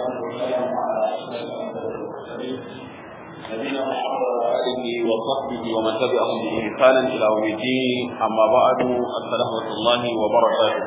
والسلام على أشرف المرسلين نبينا محمد وعلى آله وصحبه ومن تبعهم بإحسان إلى يوم الدين أما بعد السلام ورحمة الله وبركاته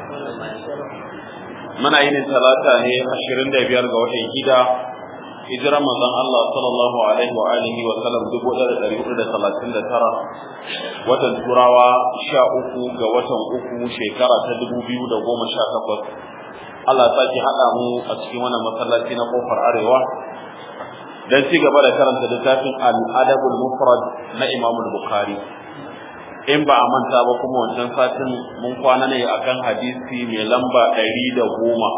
muna yin talata ne ashirin da biyar ga watan gida hijirar manzon Allah sallallahu alaihi wa alihi wa sallam dubu ɗaya da ɗari hudu da talatin da tara watan turawa sha uku ga watan uku shekara ta dubu biyu da goma sha takwas Allah ta ki haɗa mu a cikin wannan masallaci na kofar arewa dan ci gaba da karanta littafin al-adabul mufrad na Imam Bukhari in ba a manta ba kuma wancan satin mun kwana ne akan hadisi mai lamba ɗari da goma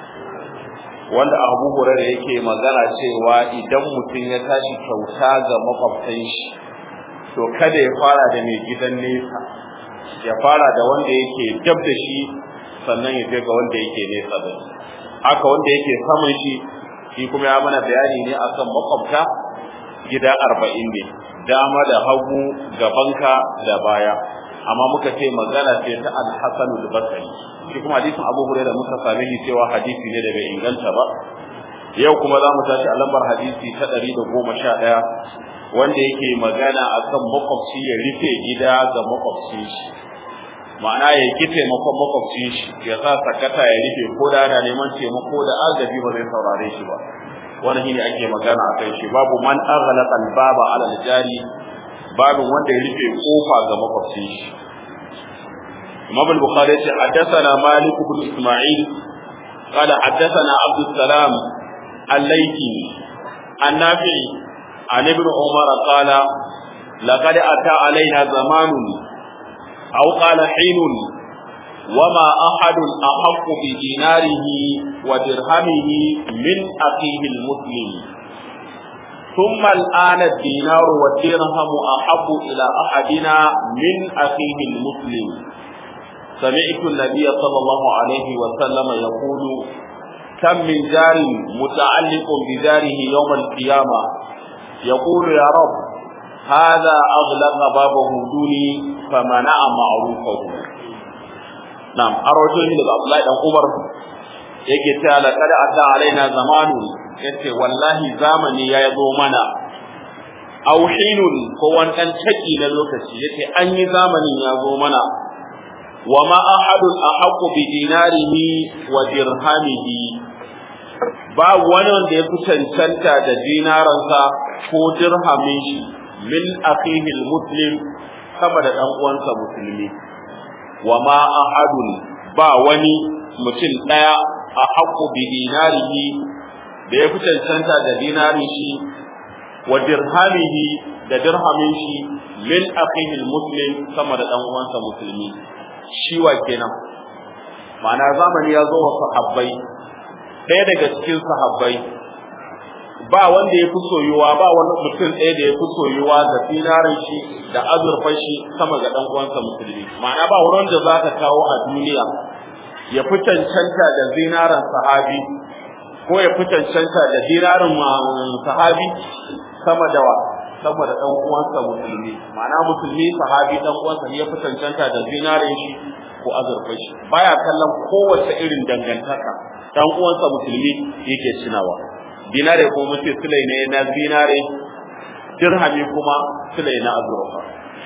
wanda abu hurairu yake magana cewa idan mutum ya tashi kyauta ga makwabtan shi to kada ya fara da mai gidan nesa ya fara da wanda yake dab da shi sannan ya je ga wanda yake nesa da shi haka wanda yake saman shi shi kuma ya mana bayani ne akan makwabta gida arba'in ne dama da hagu gabanka da baya amma muka ce magana ce ta al-hasan al-basri shi kuma hadisin abu hurairah muka same shi cewa hadisi ne da bai inganta ba yau kuma za mu tashi a lambar hadisi ta ɗari da goma sha ɗaya wanda yake magana akan makwabci ya rufe gida ga makwabci shi ma'ana ya ki taimakon makwabci shi ya sa sakata ya rufe ko da ana neman taimako da agaji ba zai saurare shi ba wani shine ake magana a kai shi babu man aghlaqa al-baba ala al-jari babu wanda ya rufe kofa ga makwabcin shi Imam al-Bukhari ya ce haddathana Malik ibn Isma'il قال حدثنا عبد السلام الليثي النافعي عن ابن عمر قال لقد أتى علينا زمان أو قال حين وما أحد أحق بديناره ودرهمه من أخيه المسلم ثم الآن الدينار والدرهم أحب إلى أحدنا من أخيه المسلم سمعت النبي صلى الله عليه وسلم يقول كم من جار متعلق بداره يوم القيامة يقول يا رب هذا أغلق بابه دوني فمنع معروفه Na'am, an rawaito shi daga Abdullahi dan Umar yake cewa laqad ata alaina zamanu yace wallahi zamani ya zo mana aw hinun ko wani dan taki na lokaci yace an yi zamanin ya zo mana wa ma ahadun ahqqu bi dinarihi wa dirhamihi ba wani wanda ya fi cancanta da dinaransa ko dirhamin shi min akhihi muslim sama da dan uwansa musulmi wa ma ahadun ba wani mutum ɗaya a haƙƙo bi dinarihi da ya fi cancanta da dinarin shi wa dirhamihi da dirhamin shi min akhihi muslim sama da dan uwansa musulmi shi wa kenan ma'ana zamani ya zo wa sahabbai ɗaya daga cikin sahabbai ba wanda ya fi soyuwa ba wani mutum ɗaya da ya fi soyuwa da dinarin shi da azurfan shi sama ga ɗan uwansa musulmi ma'ana ba wurin da za ka kawo a duniya ya fi cancanta da zinaran sahabi ko ya fi cancanta da zinarin sahabi sama da wa sama da ɗan uwansa musulmi ma'ana musulmi sahabi ɗan uwansa ne ya fi cancanta da zinarin shi ko azurfan shi baya kallon kowace irin dangantaka ɗan uwansa musulmi yake cinawa dinare ko muke sulai ne na zinare dirhami kuma sulai na azurfa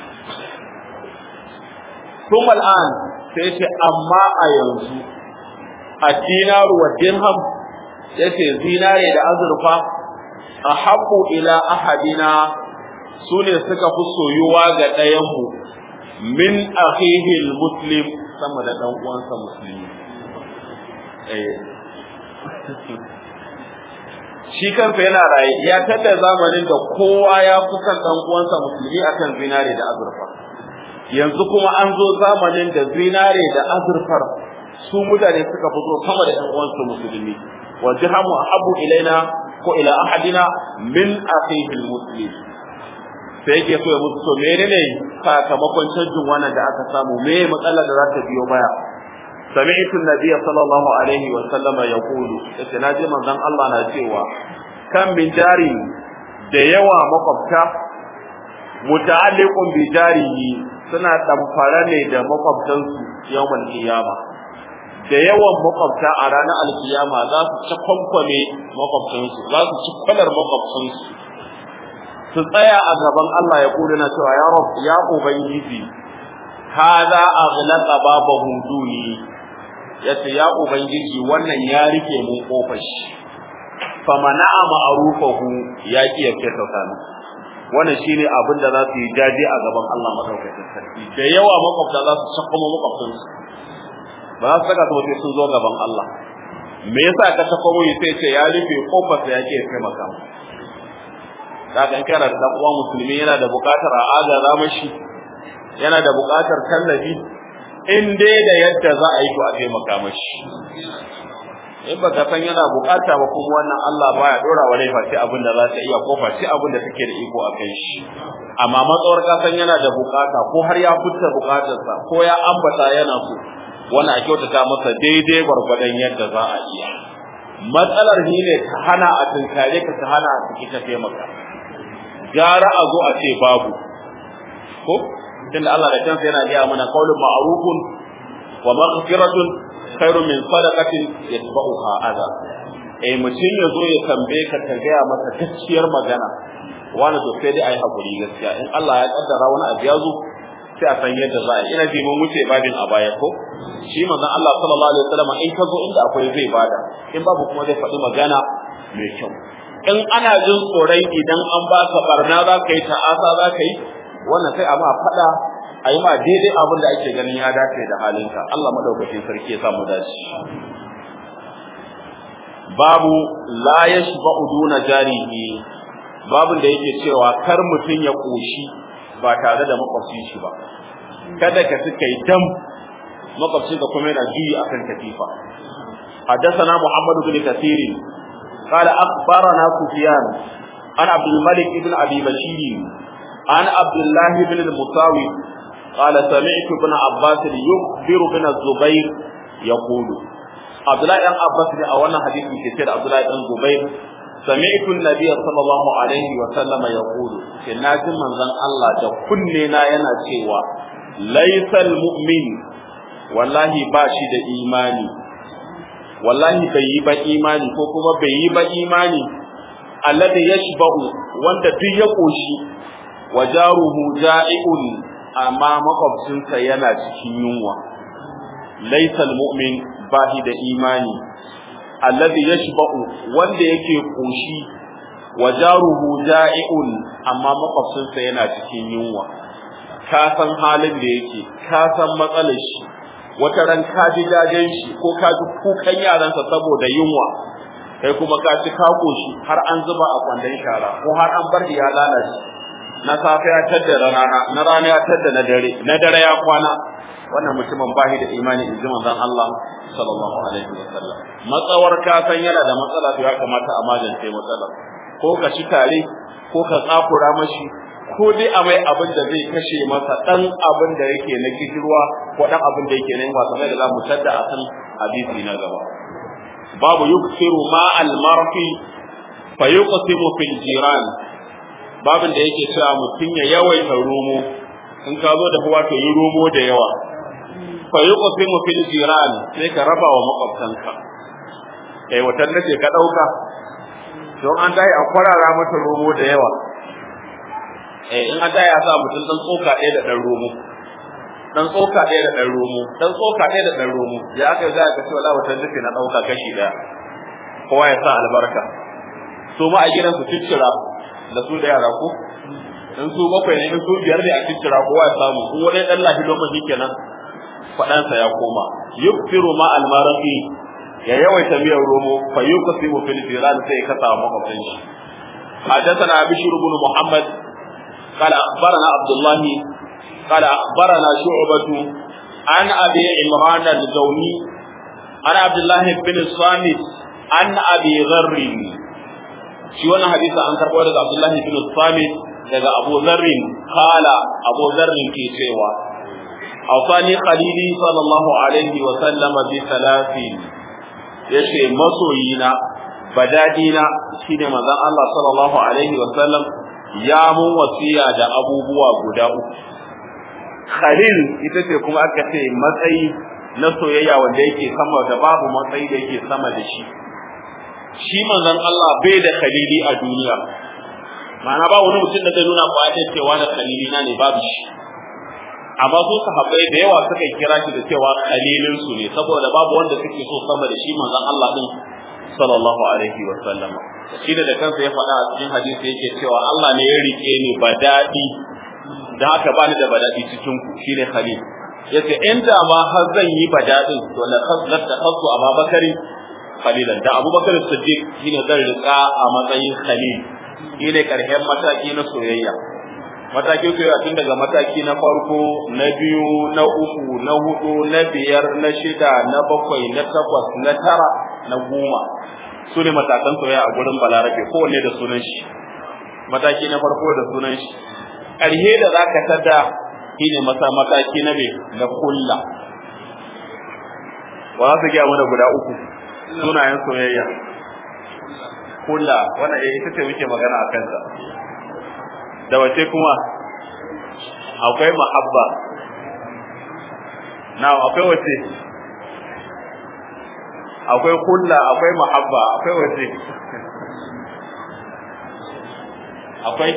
kuma al'an sai ce amma a yanzu a dinaru wa dirham yace zinare da azurfa a haɓu ila ahadina su ne suka fi soyuwa ga ɗayanmu min akhihi muslim sama da ɗan uwansa musulmi shi kansa yana raye ya tada zamanin da kowa ya fi son dan uwansa musulmi akan zinare da azurfa yanzu kuma an zo zamanin da zinare da azurfar su mutane suka fito sama da ɗan uwansu musulmi wa dirhamu ahabu ilaina ko ila ahadina min akhihi almuslim sai yake so ya musu to menene sakamakon canjin wannan da aka samu me matsalar da za ta biyo baya سمعت النبي صلى الله عليه وسلم يقول اتناجي من ذن الله نجيوا كم من جاري da yawa makwabta muta'alliqun bi jarihi suna damfara ne da makwabtansu yawmal qiyama da yawan makwabta a ranar alkiyama za su ci kwankwame makwabcinsu za su ci kwalar makwabcinsu su tsaya a gaban Allah ya kula na cewa ya rab ya ubangiji hada aghlaqa babahu duni yace ya ubangiji wannan ya rike mu kofar shi fa mana'a ma'rufahu ya ki ya fita kana wannan shine abin da za su yi jaje a gaban Allah madaukakin sarki da yawa makwabta za su shakkama makwabtansu ba za su saka su wace sun zo gaban Allah me yasa ka shakkamo yi sai ce ya rufe kofar sa ya ki ya taimaka kaga in kana da dan uwa musulmi yana da buƙatar a agaza mashi yana da buƙatar tallafi in dai da yadda za a yi to a taimaka mashi in baka san yana buƙata ba kuma wannan Allah baya dora wa laifa sai abin da za ta iya ko sai abin da take da iko a kai shi amma matsawar ka san yana da buƙata ko har ya fita buƙatarsa ko ya ambata yana so wannan a kyautata masa daidai gwargwadon yadda za a iya matsalar shi ne ta hana a tunkare ka ta hana a ciki ta taimaka gara a zo a ce babu ko tunda Allah da kansa yana gaya mana qaulun ma'rufun wa maghfiratun khairun min sadaqatin yatba'uha adha eh mutum ya zo ya tambaye ka ta gaya masa gaskiyar magana wani to sai dai ayi hakuri gaskiya in Allah ya kaddara wani abu ya zo sai a san yadda za a ina ji mun wuce babin a baya ko shi manzon Allah sallallahu alaihi wasallam in ka zo inda akwai zai bada in babu kuma zai faɗi magana mai kyau in ana jin tsoron idan an baka barna za ka yi ta'asa za ka yi wannan sai a ma faɗa a yi ma daidai abin da ake ganin ya dace da halinka Allah madaukakin sarki ya samu dace babu la yashba'u duna jarihi babun da yake cewa kar mutum ya koshi ba tare da makwabcin shi ba kada ka suka yi dam makwabcin ka kuma yana juyi akan katifa حدثنا محمد بن كثير قال أخبرنا سفيان عن عبد الملك بن أبي بشير عن عبد الله بن المساوي قال سمعت ابن عباس يخبر بن الزبير يقول عبد الله بن عباس أولا حديث كثير عبد الله بن الزبير سمعت النبي صلى الله عليه وسلم يقول كناج من ذن الله ده كننا yana cewa laysal mu'min wallahi ba shi da imani wallahi bai yi ba imani ko kuma bai yi ba imani alladhi yashba'u wanda duk ya koshi wa jaruhu ja'iun amma makwabcinsa yana cikin yunwa laysal mu'min ba shi da imani alladhi yashba'u wanda yake koshi wa jaruhu ja'iun amma makwabcinsa yana cikin yunwa ka san halin da yake ka san matsalar shi wata ran ka ji jajen shi ko ka ji kukan yaransa saboda yunwa kai kuma ka ci ka koshi har an zuba a kwandon shara ko har an bar ya lalace na safe ya tadda rana na rana ya tadda na dare na dare ya kwana wannan mutumin bahi da imani in ji manzon Allah sallallahu alaihi wasallam matsawar ka san yana da matsala to ya kamata a magance matsalar ko ka ci tare ko ka tsakura mashi ko dai a mai abin da zai kashe masa dan abin da yake na kishirwa ko dan abin da yake na yin wasa da za mu tadda a kan hadisi na gaba babu yuksiru ma al marfi fa yuqsimu fil jiran babin da yake cewa mutum ya yawaita romo in ka zo da huwa to yi romo da yawa fa yuqsimu fil jiran sai ka raba wa makwabtanka eh watan nace ka dauka don an dai a kwarara mata romo da yawa eh in an dai a sa mutum dan tsoka ɗaya da dan romo dan tsoka ɗaya da dan romo dan tsoka ɗaya da dan romo ya aka ga ka ce wala watan nace na dauka kashi daya kowa ya sa albarka su ma a gidan su ciccira da su da yara ko in su bakwai ne in su biyar ne a ciccira kowa ya samu in wani dan lafi don shi kenan faɗansa ya koma yukfiru ma almaraqi ya yawaita miyar romo fa yuqsimu fil jiran sai ka samu makwabcin shi حدثنا بشير بن محمد قال أخبرنا عبد الله قال أخبرنا شعبة عن أبي عمران الجوني عن عبد الله بن الصامت عن أبي ذر shi wannan hadisi an karɓo daga Abdullah bin Samit daga Abu Dharr kala Abu Dharr ke cewa awsani khalili sallallahu alaihi wa sallam bi salasin yace masoyina badadina shine manzon Allah sallallahu alaihi wa sallam ya mun wasiya da abubuwa guda uku khalil ita ce kuma aka ce matsayi na soyayya wanda yake sama da babu matsayi da yake sama da shi shi manzon Allah bai da khalili a duniya ma'ana ba wani mutum da zai nuna ba ya cewa da khalili na ne babu shi amma su sahabbai da yawa suka kira shi da cewa khalilin su ne saboda babu wanda suke so sama da shi manzon Allah din sallallahu alaihi wa sallam shi da kansa ya faɗa a cikin hadisi yake cewa Allah ne ya rike ni badadi da haka bani da badadi cikin ku shine khalil yace inda ma har zan yi badadin to la khaslat khasu ababakari khalilan da abubakar siddiq shine zan rika a matsayin khalil shine karshen mataki na soyayya matakin soyayya tun daga mataki na farko na biyu na uku na hudu na biyar na shida na bakwai na takwas na tara na goma su ne matakan soyayya a gurin balarabe kowanne da sunan shi mataki na farko da sunan shi ƙarshe da za ka tada shine masa mataki na me na kulla wa za su gaya mana guda uku sunayen soyayya kulla wannan ita ce muke magana a kansa da wace kuma akwai mahabba na akwai wace akwai kulla akwai mahabba akwai wace akwai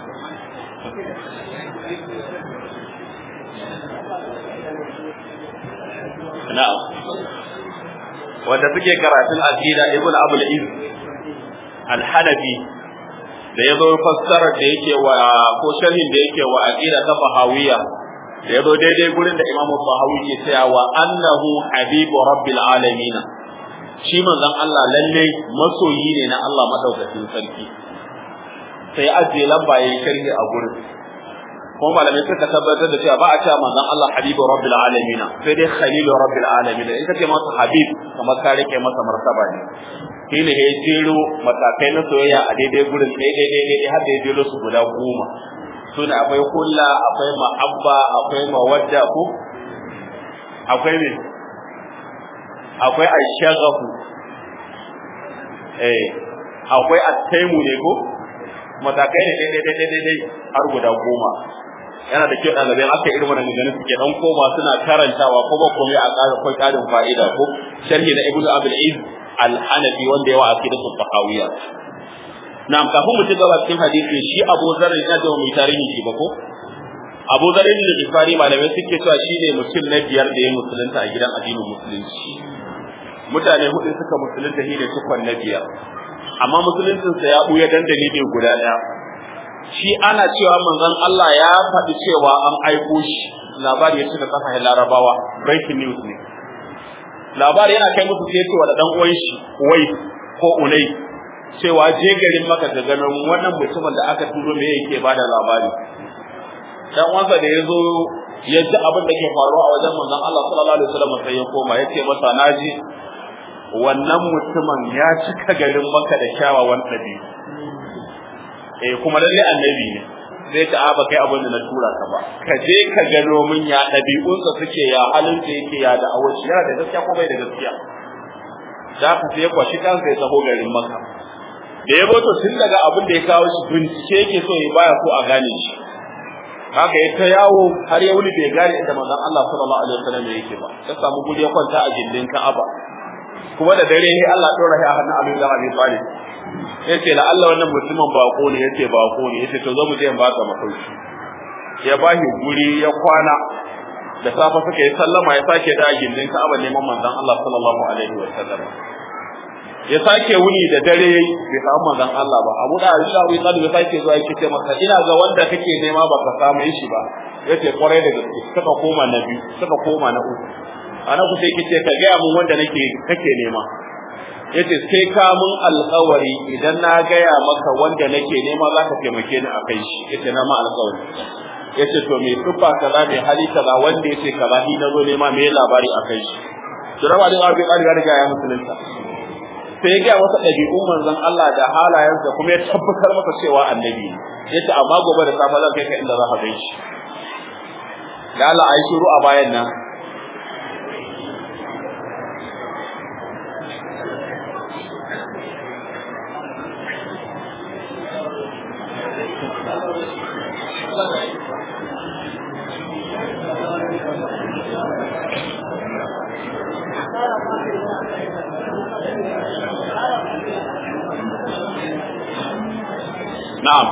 na'am wanda suke karatun aqida ibn abul iz al-hanafi da ya zo fassarar da yake wa ko sharhin da yake wa aqida ta fahawiya da ya zo daidai gurin da imamu fahawi ke cewa wa annahu habibu rabbil alamin shi manzon Allah lalle masoyi ne na Allah madaukakin sarki sai ajiye lamba yayin sharhi a gurin kuma malamai suka tabbatar da cewa ba a cewa manzon Allah habibu rabbil alamin sai dai khalilu rabbil alamin in kace masa habib kamar ka rike masa martaba ne shi ne ya jero matakai na soyayya a daidai gurin daidai daidai har da ya jero su guda goma suna akwai kulla akwai ma'abba akwai mawadda ko akwai ne akwai ashagahu eh akwai attaimu ne ko matakai ne daidai daidai daidai har guda goma yana da kyau ɗalibai aka irin wannan ganin suke dan koma suna karantawa ko ba komai a ƙara kai ƙarin fa'ida ko sharhi na ibnu abul iz al-hanafi wanda yawa aqidatu tahawiyya na'am kafin mu ci gaba cikin hadisi shi Abu Dharr ya da mai tarihi shi ba ko Abu Dharr da Bukhari malamai suke cewa shi ne mutum na biyar da ya musulunta a gidan addinin musulunci mutane hudu suka musulunta shi ne tukwan na biyar amma musuluncinsa ya buya dan dalili guda ɗaya shi ana cewa manzon Allah ya faɗi cewa an aiko shi labari ya cika kasashen larabawa breaking news ne labari yana kai musu sai cewa da dan uwan shi wai ko unai cewa je garin maka da ganin wannan mutumin da aka turo me yake bada labari dan uwansa da ya zo ya ji abin da ke faruwa a wajen manzon Allah sallallahu alaihi wasallam sai ya koma ya ce masa naji wannan mutumin ya cika garin maka da kyawawan ɗabi'u eh kuma lalle annabi ne zai ta aba kai abin da na tura ka ba ka je ka gano min ya ɗabi'unsa suke ya halin da yake ya da awaci yana da gaskiya ko bai da gaskiya za ka sai kwashi kansa ya taho garin maka da ya to tun daga abin da ya kawo shi bincike yake so ya baya so a gane shi haka ya ta yawo har ya wuni bai gane inda manzon Allah sallallahu alaihi wasallam yake ba ta samu guri ya kwanta a gindin Ka'aba kuma da dare sai Allah dora shi a hannun Abu Dawud Abi Talib yace la Allah wannan mutumin bako ne yace bako ne yace to zo mu je in baka masauki ya bashi guri ya kwana da safa suka yi sallama ya sake da gindin Ka'aba neman manzon Allah sallallahu alaihi wasallam ya sake wuni da dare bai samu manzon Allah ba Abu da Aisha Abu Talib ya sake zuwa yake ce masa ina ga wanda kake nema baka samu shi ba yace kwarai da gaske suka koma na biyu suka koma na uku ana ku sai kace ka ga mun wanda nake kake nema yace sai ka mun alƙawari idan na gaya maka wanda nake nema zaka taimake ni akai shi yace na ma alƙawari yace to me tufa kaza me hali kaza wanda yace kaza ni nazo nema me labari akai shi to rawa din arbi arbi riga ya musulunta sai ya gaya masa ɗabi'un manzon Allah da halayensa kuma ya tabbatar masa cewa annabi ne yace amma gobe da safe zan kai ka inda za ka gan shi da Allah ayi shiru a bayan nan na'am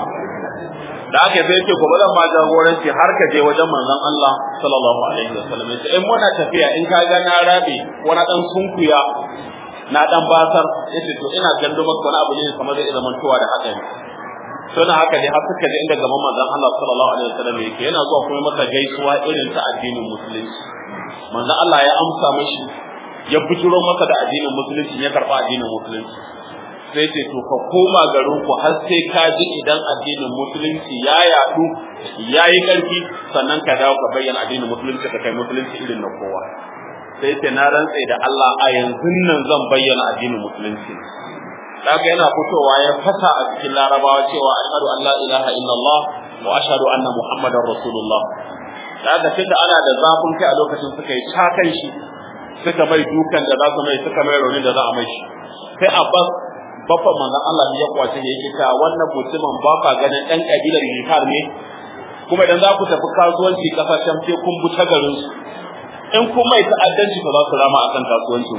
da aka sai ce gobe zan ma jagoranci har ka je wajen manzon Allah sallallahu alaihi wasallam yace in muna tafiya in ka ga na rabe wani dan sunkuya na dan basar yace to ina gando maka wani abu ne kamar zai zama tuwa da hadari to na haka dai har suka je inda gaban manzon Allah sallallahu alaihi wasallam yake yana zuwa kuma masa gaisuwa irin ta addinin musulunci manzon Allah ya amsa mashi ya bujuro masa da addinin musulunci ya karba addinin musulunci sai ce to ka koma garin ku har sai ka ji idan addinin musulunci ya yadu ya yi ƙarfi sannan ka dawo ka bayyana addinin musulunci ka kai musulunci irin na kowa sai ce na rantse da Allah a yanzu nan zan bayyana addinin musulunci daga yana fitowa ya fasa a cikin larabawa cewa ashhadu an la ilaha illallah wa ashhadu anna muhammadar rasulullah daga tunda ana da zafin kai a lokacin suka yi cakan shi suka mai dukan da za su mai suka mai raunin da za a mai shi sai abbas bafa manzon Allah ya kwace ya yake ta wannan mutumin ba ka ganin ɗan kabilar Yifar ne kuma idan za ku tafi kasuwanci kasashen sai kun bi ta garin su in kun mai ta'addanci ba za su rama akan kasuwancin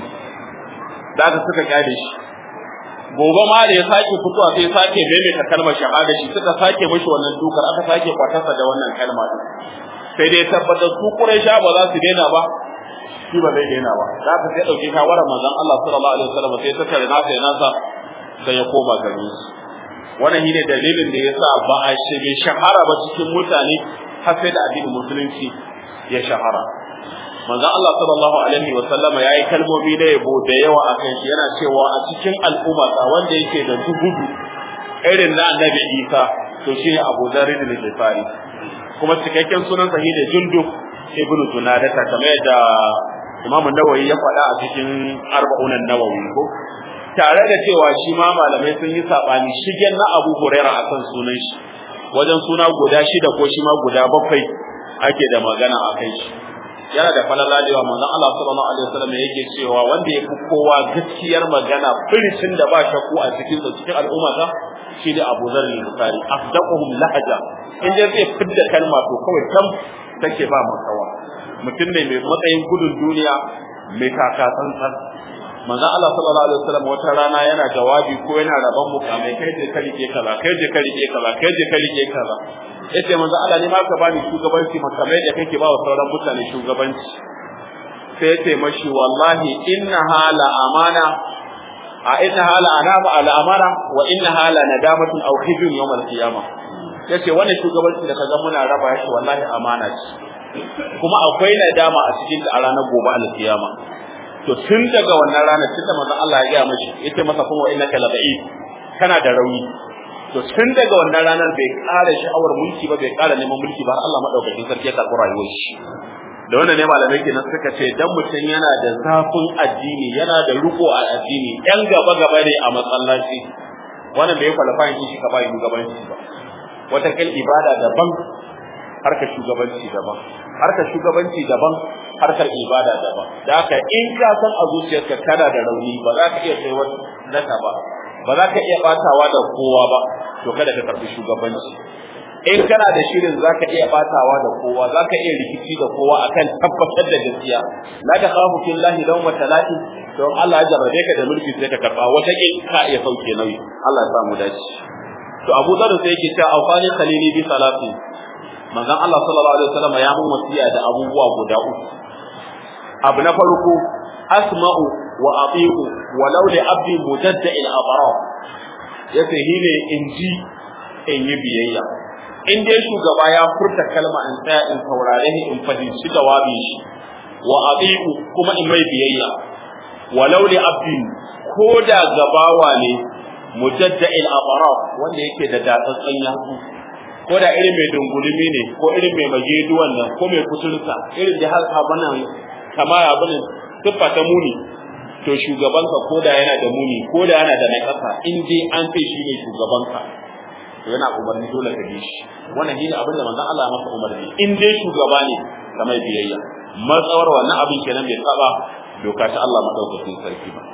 da aka suka kyale shi gobe ma da ya sake fitowa sai sake maimaita kalmar shahada shi suka sake mishi wannan dukar aka sake kwatarsa da wannan kalma din sai dai tabbatar su Quraisha ba za su daina ba shi ba zai daina ba da aka sai dauki shawarar manzon Allah sallallahu alaihi wasallam sai ta tare nasa ya nasa sai ya koma garin su wannan shine dalilin da yasa ba a shige shahara ba cikin mutane har sai da addinin musulunci ya shahara manzon Allah sallallahu alaihi wa sallama yayi kalmomi da yabo da yawa akan shi yana cewa a cikin al'umma wanda yake da dubudu irin na annabi Isa to shine Abu Dharr al-Ghifari kuma cikakken sunan sa shine Jundub ibn Junadata kamar yadda Imam Nawawi ya faɗa a cikin arba'un nawawi ko tare da cewa shi ma malamai sun yi sabani shigen na Abu Hurairah akan sunan shi wajen suna guda shida ko shi ma guda bakwai ake da magana a kai shi yana da falala da yawa manzon Allah sallallahu alaihi wasallam yake cewa wanda ya fi kowa gaskiyar magana firicin da ba shakku a cikin sa cikin al'umma ta shi da Abu Dharr al-Bukhari afdaquhum lahaja in dai zai fidda kalma to kawai tam take ba makawa mutum ne mai matsayin gudun duniya mai kaka tsantsan manzon Allah sallallahu alaihi wasallam wata rana yana jawabi ko yana rabon mukamai kai je ka rike kaza kai je ka rike kaza kai je ka rike kaza yace manzon Allah ne ma ka bani shugabanci makamai da kake ba wa sauran mutane shugabanci sai yace mashi wallahi inna hala amana a inna hala anama ala amana wa inna hala nadamatun aw khizun yawm al-qiyamah yace wannan shugabanci da kaga muna raba shi wallahi amana ce kuma akwai nadama a cikin ta a ranar gobe al-qiyama to tun daga wannan ranar tunda manzon Allah ya ga mashi yace masa kuma wa innaka lada'if kana da rauni to tun daga wannan ranar bai ƙara sha'awar mulki ba bai ƙara neman mulki ba Allah madaukakin sarki ya karɓi rayuwar shi da wannan ne malamai kenan suka ce dan mutum yana da zafin addini yana da riko a addini yan gaba gaba ne a masallaci wannan bai kwalafa yin shi ka bai shugabanci ba wata kal ibada daban harkar shugabanci daban harkar shugabanci daban harkar ibada daban da haka in ka san a zuciyarka kana da rauni ba za ka iya kai wata zaka ba ba za ka iya batawa da kowa ba to kada ka karbi shugabanci in kana da shirin za ka iya batawa da kowa za ka iya rikici da kowa akan tabbatar da gaskiya la ta khafu fillahi law matalati don Allah ya jarrabe ka da mulki sai ka karba wata ke ka iya sauke nauyi Allah ya samu dace to Abu Dharr sai yake cewa awfani khalili bi salati manzon Allah sallallahu alaihi wasallam ya mun wasiya da abubuwa guda uku abu na farko asma'u wa ati'u walau li abdi mujadda'il abara yace hine in ji in yi biyayya in dai shugaba ya furta kalma in tsaya in saurare ni in fahimci jawabin shi wa ati'u kuma in mai biyayya walau li abdi ko da gabawa ne mujadda'il abara wanda yake da datsatsan yatsu ko da irin mai dungulumi ne ko irin mai majeduwan nan ko mai kuturta irin da haka bana kama abin siffa ta muni to shugabanka ko da yana da muni ko da yana da nakasa in dai an ce shi ne shugabanka to yana umarni dole ka bi shi wannan shine abin da manzon Allah masa umarni in dai shugaba ne ka mai biyayya matsawar wannan abin kenan bai saba doka ta Allah madaukakin sarki ba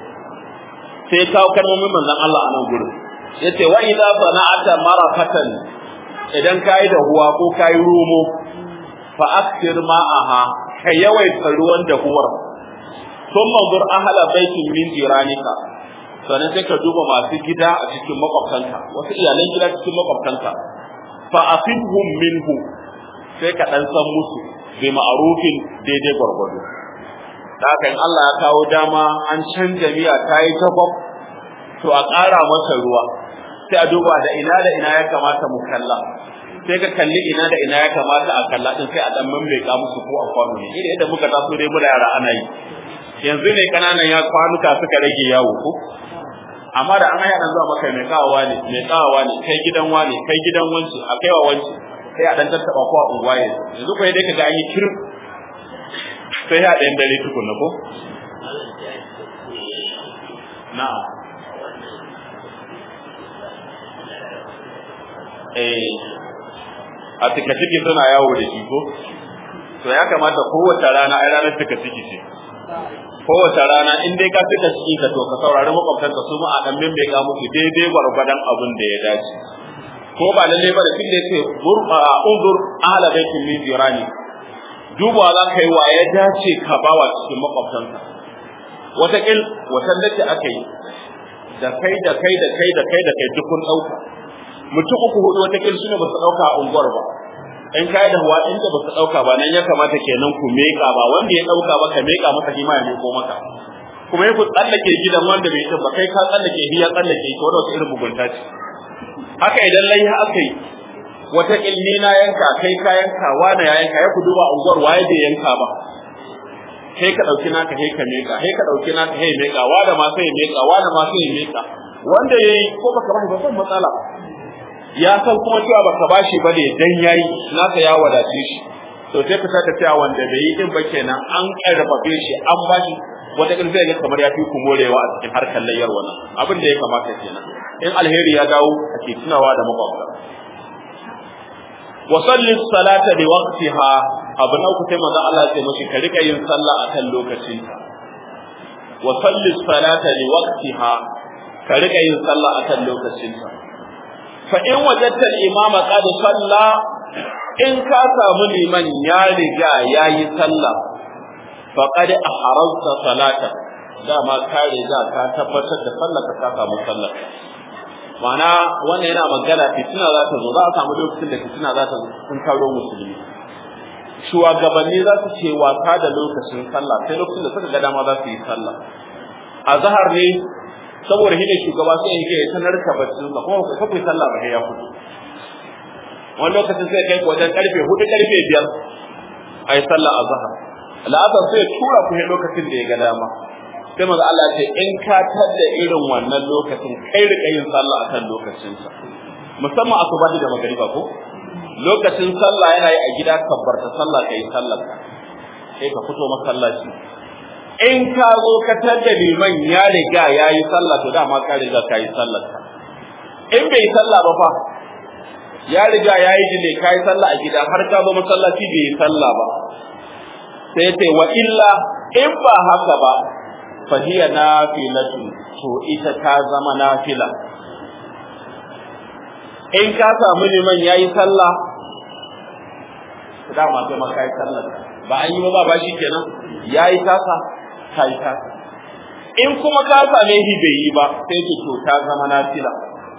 sai kawo kalmomin manzon Allah a nan gurin yace wa idza sana'ata marakatan idan kayi da huwa ko kayi romo fa akthir ma'aha ka yawaita ruwan dahuwar sun manzur ahala baitin min jiranika sannan sai ka duba masu gida a cikin makwabtanka wasu iyalan gida cikin makwabtanka fa afidhum minhu sai ka dan san musu bi ma'rufin daidai gwargwado da haka in Allah ya kawo dama an canja miya ta yi tabab to a ƙara masa ruwa sai a duba da ina da ina ya kamata mu kalla sai ka kalli ina da ina ya kamata a kalla din sai a dan mamleka musu ko a kwano ne idan yadda muka taso dai muna yara ana yi yanzu ne kananan ya kwanuka suka rage yawo ko amma da an haya dan zuwa maka mai kawawa ne mai kawawa ne kai gidan wani kai gidan wanci a kaiwa wanci sai a dan tattaba ko a unguwa yanzu ko dai kaga an yi kirin sai ya ɗayan dare tukunna ko na'am eh a tika ciki suna yawo da shi ko to ya kamata kowace rana ai ranar tika ciki ce kowace rana in dai ka fita ciki ka to ka saurari makwabtanka su ma a dan membe ka musu daidai gwargwadon abin da ya dace ko ba lalle ba da kin da yake unzur ahla baitin min jirani duba za ka yi wa ya dace ka bawa cikin makwabtanka wataƙil watan da ce aka yi da kai da kai da kai da kai da kai duk kun ɗauka mutum uku hudu wata kin sune ba su dauka a unguwar ba in kai da huwa inda ba su dauka ba nan ya kamata kenan ku meka ba wanda ya dauka ba ka meka masa shi ma ya meko maka kuma ya ku tsallake gidan wanda bai ba kai ka tsallake hiya tsallake ko da wata irin mugunta ce haka idan lai aka yi wata ilmi na yanka kai ka yanka wani ya yanka ya ku duba unguwar waye bai yanka ba kai ka dauki naka kai ka meka kai ka dauki naka kai meka wanda ma sai meka wanda ma sai meka wanda yayi ko baka ba ba san matsala ya san kuma cewa baka bashi ba ne dan yayi naka ya wadace shi to sai ka saka cewa wanda bai yi din ba kenan an karfafe shi an bashi wata kin zai ga kamar ya fi ku morewa a cikin harkar layyar wannan abin da ya kamata kenan in alheri ya dawo ake tunawa da makwabta wa salli salata bi waqtiha abu na uku sai manzo Allah ya ce mashi ka rika yin sallah akan lokacin ta wa salli salata li waqtiha ka rika yin sallah akan lokacin ta fa in wajadta al-imama qad salla in ka samu liman ya riga yayi sallah faqad ahrazta salata dama ka riga ka tabbatar da sallar ka samu sallar ma'ana wannan yana magana fitina za ta zo za a samu lokacin da fitina za ta sun karo musulmi shugabanni za su ce wasa da lokacin sallah sai lokacin da suka ga dama za su yi sallah a zahar ne saboda shi ne shugaba sai yake ya sanar ka baccin sa kuma ka kai sallah ba ya fito wani lokacin sai kai wajen karfe hudu karfe biyar a yi sallah a zahar la'asar sai tura ku lokacin da ya ga dama sai maza Allah ce in ka tada irin wannan lokacin kai rika yin sallah akan lokacin sa musamman asubahi da magariba ko lokacin sallah yana yi a gida kabbarta sallah kai sallar ka sai ka fito masallaci in ka zo ka tada liman ya riga ya yi sallah to dama ka riga ka yi sallar ka in bai sallah ba fa ya riga ya yi dile ka yi sallah a gida har ka zo masallaci bai yi sallah ba sai ce wa illa in ba haka ba fahiya nafilatu to ita ta zama nafila in ka samu liman yayi sallah dama sai ma kai sallah ba an yi ba ba shi kenan yayi tasa kai tasa in kuma ka same shi bai yi ba sai ce to ta zama nafila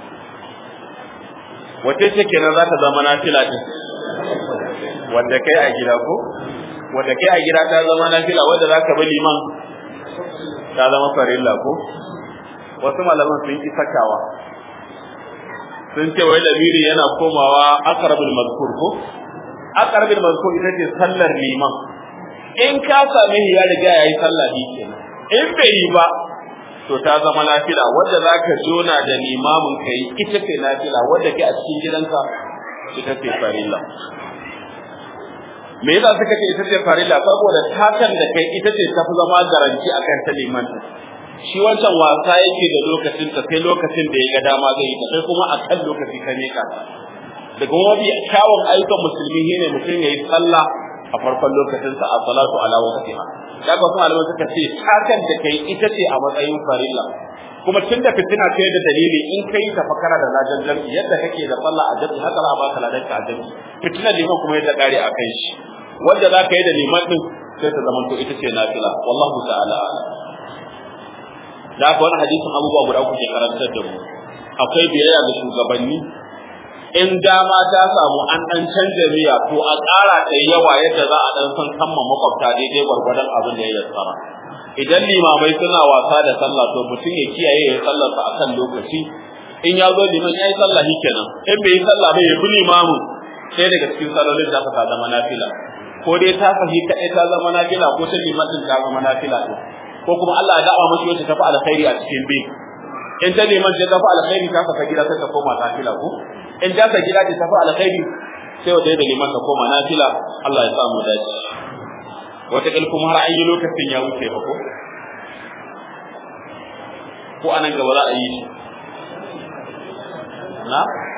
wace ce kenan za ta zama nafila din wanda kai a gida ko wanda kai a gida ta zama nafila wanda zaka bi liman ta zama farilla ko wasu malaman sun yi sakawa sun ce wai lamiri yana komawa aqrabul mazkur ko aqrabul mazkur ita ce sallar liman in ka same shi ya riga yayi sallah bi kenan in bai yi ba to ta zama nafila wanda zaka jona da limamin kai ita ce nafila wanda ke a cikin gidanka ita ce farilla me yasa suka ce ita ce farilla saboda takan da kai ita ce tafi zama garanti akan ta liman shi wancan wasa yake da lokacin ta sai lokacin da ya ga dama zai yi sai kuma a kan lokaci ka ne ka daga mafi kyawun ayyukan musulmi ne mutum ya yi sallah a farkon lokacin sa a salatu ala waqtiha daga wasu malamai suka ce takan da kai ita ce a matsayin farilla kuma tun da fitina ce da dalili in kai ta fakara da lajan jam'i yadda kake da sallah a jam'i haka za a baka ladan ka a jam'i fitina liman kuma yadda kare a kai shi wanda za ka yi da liman din sai ta zama to ita ce nafila wallahu ta'ala da haka wani hadisin abubuwa guda uku ke karantar da mu akwai biyayya ga shugabanni in dama ta samu an dan canja miya to a ƙara ta yawa yadda za a dan san kamma makwabta daidai gwargwadon abin da ya yassara idan limamai suna wasa da sallah to mutum ya kiyaye ya sallarsa akan lokaci in ya zo liman ya yi sallah shi kenan in bai yi sallah ba ya bi limamin sai daga cikin sallolin da ta zama nafila ko dai ta fahi kaɗai ta zama nafila ko ta liman din ta zama nafila din ko kuma Allah ya da'awa mashi wacce ta fi alkhairi a cikin bi in ta liman ta tafi alkhairi ta fasa gida ta koma nafila ko in ta sa gida ta tafi alkhairi sai wata da liman ta koma nafila Allah ya sa mu dace wataƙil kuma har an yi lokacin ya wuce ba ko ko anan gaba za a yi shi na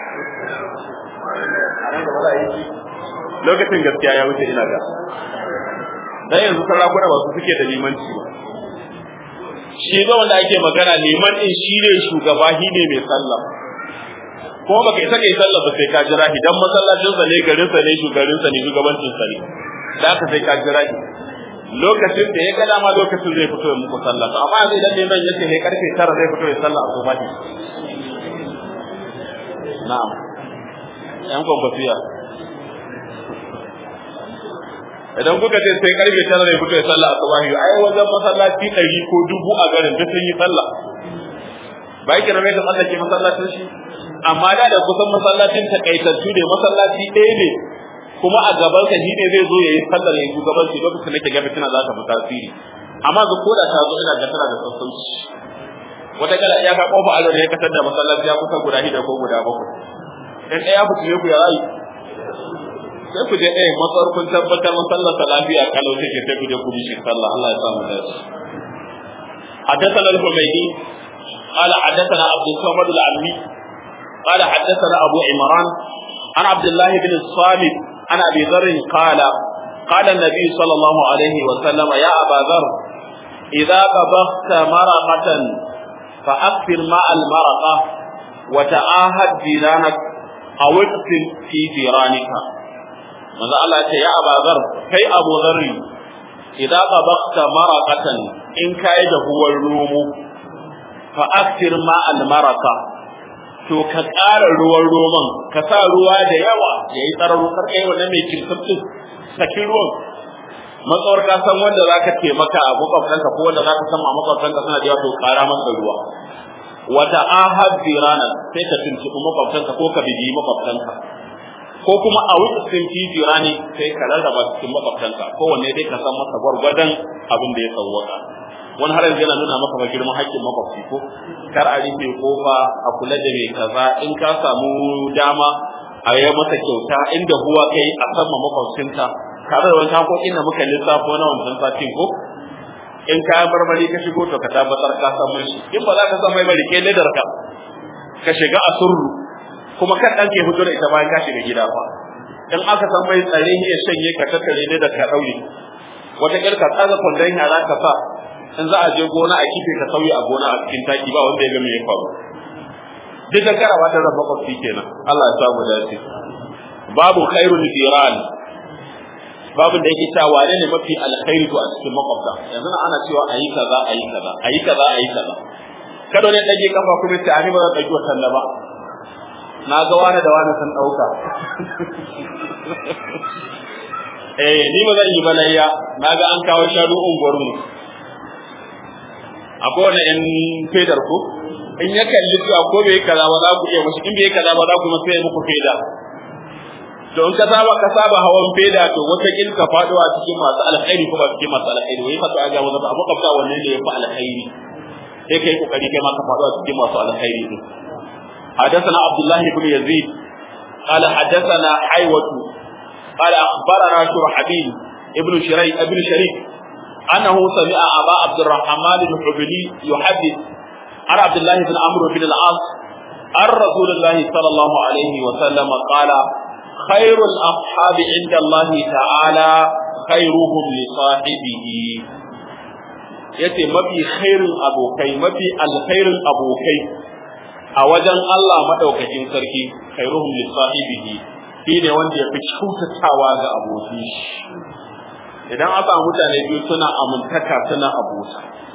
anan gaba za a yi shi lokacin gaskiya ya wuce ina ga dan yanzu sarakuna ba su suke da limanci ba shi ba wanda ake magana liman din shi ne shugaba shi ne mai sallah kuma baka isa kai sallah ba sai ka jira shi dan masallacin sa ne garin sa ne shugaban sa ne shugabancin sa ne da ka sai ka jira shi lokacin da ya ga dama lokacin zai fito ya muku sallah to amma idan liman ya ce karfe 9 zai fito ya sallah a ba na'am yan kwakwasiya idan kuka ce sai karfe tara ne kuka yi sallah asubahi ai wajen masallaci ɗari ko dubu a garin duk sun yi sallah ba yake na mai ka tsallake masallacin shi amma da da kusan masallacin takaitattu ne masallaci ɗaya ne kuma a gabansa shi ne zai zo ya yi sallar ya yi shugabanci lokacin da ke ga fitina za ta fi tasiri amma ga koda ta zo ina ga tana da sassauci wata kala iyaka kofa alo da ya kasar da masallaci ya kusa guda shida ko guda bakwai in ɗaya fitile ku ya rayu sai ku je ɗaya matsar kun tabbatar masallar lafiya kalau take sai ku je ku bishi sallah Allah ya samu dace حدثنا الحميدي قال حدثنا عبد الصمد العلمي قال حدثنا ابو عمران عن عبد الله بن الصامت عن ابي ذر قال قال النبي صلى الله عليه وسلم يا ابا ذر اذا طبخت مرقه فاكثر ماء المرقه وتعاهد جيرانك او اقتل في جيرانك manzo Allah ya ce ya abazar kai Abu Dharri idan qabaqta maraqatan in kai da huwar romo fa aktir ma al maraka to ka ƙara ruwan roman ka sa ruwa da yawa yayi tsararo kar kai wannan mai kirkirtin saki ruwan matsawar ka san wanda zaka taimaka a makwabtanka ko wanda zaka san a makwabtanka suna da yawa to ƙara masa ruwa wata ahad birana sai ka tuntuɓi makwabtanka ko ka bibiyi makwabtanka ko kuma a wuce titi rani sai ka rarraba cikin makwabtanka kowanne dai ka san masa gwargwadon abin da ya sauwaka wani har yanzu yana nuna maka girman haƙƙin makwabci ko kar a rufe kofa a kula da mai kaza in ka samu dama a yi masa kyauta inda huwa kai a san ma makwabcinka tare da wani hakokin da muka lissafo na wancan satin ko in kayan marmari ka shigo to ka tabbatar ka san mun shi in ba za ka san mai bari ke ledar ka ka shiga a surru kuma kan ɗan ke fito da ita bayan ka shiga gida fa in aka san mai tsare ne ya shanye ka tattare ne da ka ɗaure wata ƙyar ka tsaga kwandon yara ka sa in za a je gona a kife ka sauya a gona a cikin taki ba wanda ya ga me ya faru duk da karawa ta zama makwabci kenan Allah ya samu dace babu khairul jiran babu da yake cewa wane ne mafi alkhairi to a cikin makwabta yanzu ana cewa ayi kaza ayi kaza ayi kaza ayi kaza kada ne dage kafa kuma ce ani ba zan dauki wannan ba na ga wani da wani sun dauka eh ni ba zan yi balayya na ga an kawo shanu unguwar mu akwai wani yan fedar ku in ya kalli cewa ko bai kaza ba za ku iya mashi in bai kaza ba za ku masa muku feda to in ka saba ka saba hawan feda to wata kin ka fado a cikin masu alkhairi ko ba cikin masu alkhairi wai fa to aga wanda ba makwabta wannan ne ya fi alkhairi sai kai kokari kai ma ka fado a cikin masu alkhairi din حدثنا عبد الله بن يزيد قال حدثنا حيوة قال أخبرنا شرحبيل ابن شريك ابن شريك أنه سمع أبا عبد الرحمن الحبلي يحدث عن عبد الله بن عمرو بن العاص عن رسول الله صلى الله عليه وسلم قال خير الأصحاب عند الله تعالى خيرهم لصاحبه yace mafi khairin abokai mafi alkhairin abokai a wajen Allah madaukakin sarki khairuhum li sahibihi shine wanda ya fi kyautatawa ga abokin shi idan aka mutane biyu suna amintaka suna abota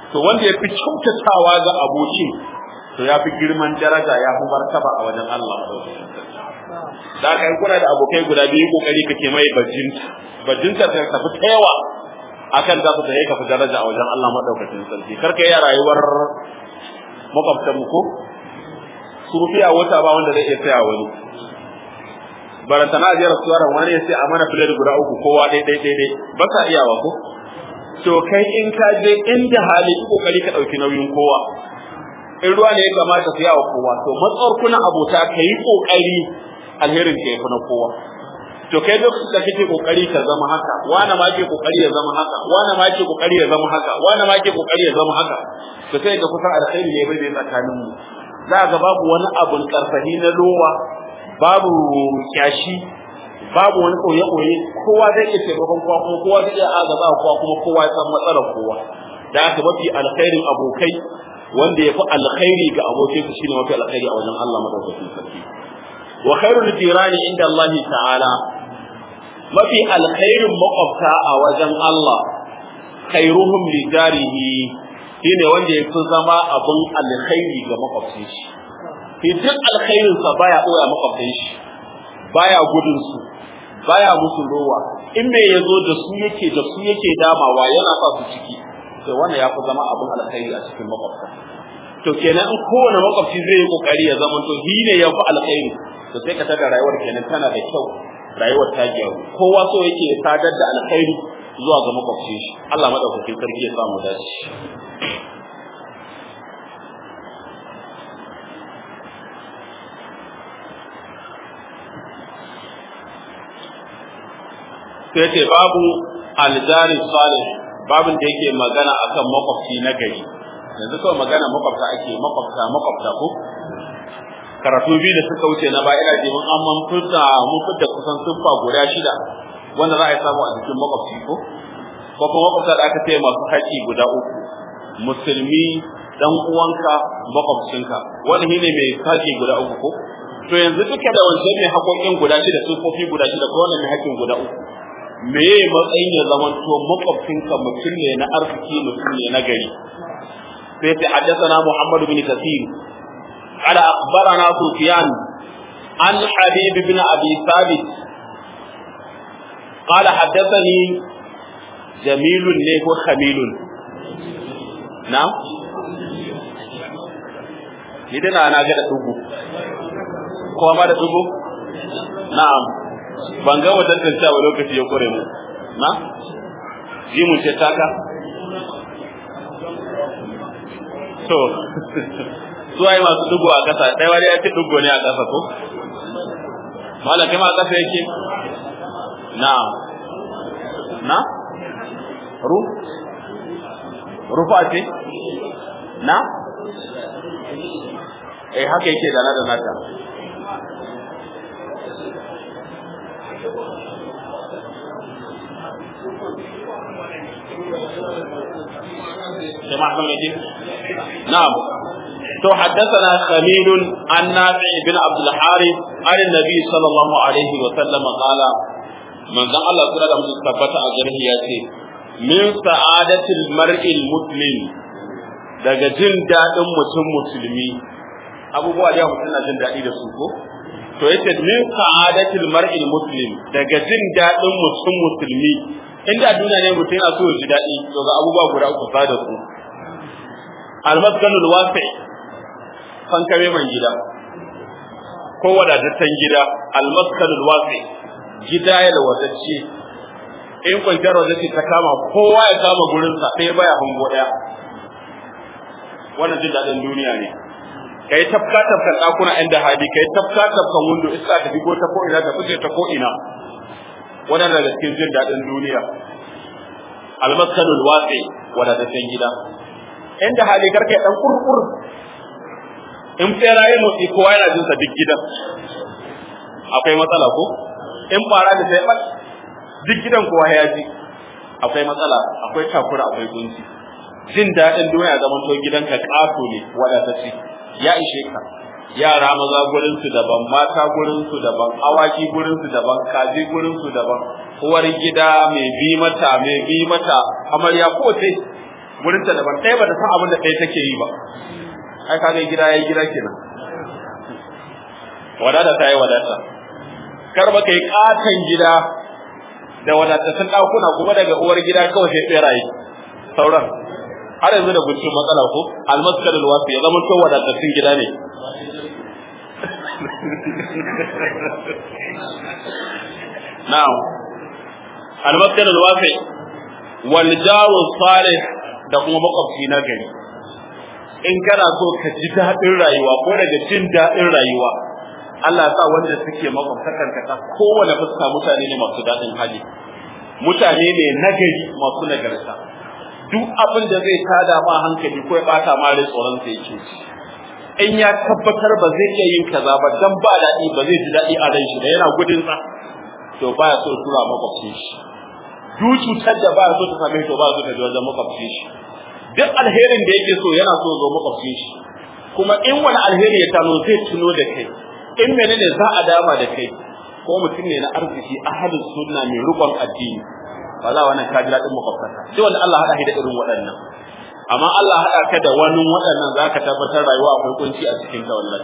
to wanda ya fi kyautatawa ga abokin to ya fi girman daraja ya fi martaba a wajen Allah da aka yi kuna da abokai guda biyu kokari kake mai bajinta bajinta ta tafi ta yawa akan za su tafi ka fi daraja a wajen Allah madaukakin sarki karka yi rayuwar makwabtan mu ko su fiya wata ba wanda zai iya saya wani barantana a jiyar suwara wani ya sai a mana filet guda uku kowa dai dai dai dai ba sa iyawa ko to kai in ka je inda hali kokari ka dauki nauyin kowa in ruwa ne ya kamata su yawa kowa to matsawar kuna abota ka yi kokari alherin ka yafi na kowa to kai lokacin da kake kokari ka zama haka wani ma ke kokari ya zama haka wani ma ke kokari ya zama haka wani ma ke kokari ya zama haka to sai ga kusan alkhairi ne bai tsakanin mu za ga babu wani abun karfahi na lowa babu kyashi babu wani koye koye kowa zai iya taimakon kowa kuma kowa zai iya agaba kowa kuma kowa ya san matsalar kowa da haka mafi alkhairin abokai wanda ya fi alkhairi ga abokai su shine mafi alkhairi a wajen Allah madaukakin sarki wa khairul jirani inda Allah ta'ala mafi alkhairin makwabta a wajen Allah khairuhum li jarihi shine wanda ya fi zama abin alkhairi ga makwabcin shi fi duk alkhairin sa baya koya makwabcin shi baya gudun su baya musu rowa in me yazo da su yake da su yake damawa yana sa su ciki to wannan ya fi zama abin alkhairi a cikin makwabta to kenan in kowane makwabci zai yi kokari ya zama to shi ne ya fi alkhairi to sai ka tada rayuwar kenan tana da kyau rayuwar ta gyaru kowa so yake sadar da alkhairi zuwa ga makwabcin shi Allah madaukakin sarki ya samu dace sai ce babu aljari salih babin da yake magana akan makwabci na gari yanzu kawai magana makwabta ake makwabta makwabta ko karatu biyu da suka wuce na ba ina ji mun an fita mun fita kusan siffa guda shida wanda za a yi samu a jikin makwabci ko ko kuma makwabta da aka ce masu haƙi guda uku musulmi dan uwanka makwabcinka wani shine mai haƙi guda uku ko to yanzu duka da wancan mai haƙoƙin guda shida siffofi guda shida ko wannan mai haƙin guda uku me ye matsayin ya zama to makwabcinka mutum ne na arziki mutum ne na gari sai ta haddathana Muhammad bin Kathir قال أخبرنا سفيان عن حبيب بن أبي ثابت قال حدثني جميل له خميل نعم idan ana ga da dubu ko ma da dubu na'am ban ga wata tantancewa lokaci ya kore mu na ji mun ce taka to su ai masu dugo a kasa ɗaya wani ya ce dugo ne a kasa ko mala kai ma a kasa yake na na ru rufa ce na eh haka yake da na da nata جماعة مجد نعم تو حدثنا خليل عن نافع بن عبد الحارث عن النبي صلى الله عليه وسلم قال من ذا الله تعالى من ثبت أجره ياتي من سعادة المرء المسلم daga jin daɗin mutum musulmi abubuwa da mutum na jin daɗi da su ko to yace min sa'adatil mar'il muslim daga jin daɗin mutum musulmi inda duniya ne mutum yana so ya ji daɗi to ga abubuwa guda uku fa da su almaskanul wasi fankame man gida ko wadataccen gida almaskanul wasi gida ya da wadacce in kwanciyar wadacce ta kama kowa ya kama gurinsa ɗaya baya hango ɗaya wannan jin daɗin duniya ne kai tafka tafkan ɗakuna inda hadi kai tafka tafkan windo iska ta digo ta ko ina ta fice ta ko ina wannan daga cikin jin daɗin duniya almaskanul wasi wadataccen gida inda hali karka dan kurkur in tsera ya motsi kowa yana jin sa duk gidan akwai matsala ko in fara da sai duk gidan kowa ya ji akwai matsala akwai takura akwai kunci jin daɗin duniya zaman to gidanka ƙato ne wadatacce ya ishe ka yara maza gurin su daban mata gurin su daban awaki gurin su daban kaji gurin su daban uwar gida mai bi mata mai bi mata amarya ko sai wurin ta daban ɗaya ba ta san abin da ɗaya take yi ba ai kaga gida yayi gida kenan wadata ta yi wadata kar ba kai katon gida da wadatattun ɗakuna kuma daga uwar gida kawai sai tseraye sauran har yanzu da guntun matsala ko almaskar alwasi ya zama to wadatattun gida ne na'am almaskar alwasi wal jaru salih da kuma makwabci na gari in kana so ka ji daɗin rayuwa ko daga jin daɗin rayuwa Allah ya sa wanda suke makwabtakan ka kowane fuska mutane ne masu daɗin hali mutane ne nagari masu nagarta duk abin da zai tada ma hankali ko ya bata ma rai tsoron sai yake in ya tabbatar ba zai iya yin kaza ba dan ba daɗi ba zai ji daɗi a ran shi da yana gudun sa to baya so tura makwabcin shi duk cutar da baya so ta same shi to baya so ta ji wajen makwabcin shi duk alherin da yake so yana so zo makwabcin shi kuma in wani alheri ya tano zai tuno da kai in menene za a dama da kai ko mutum ne na arziki ahalin sunna mai rukun addini wala wannan ka ji daɗin makwabtaka sai wanda Allah haɗa shi da irin waɗannan amma Allah haɗa ka da wani waɗannan zaka tabbatar rayuwa akwai kunci a cikin ta wallahi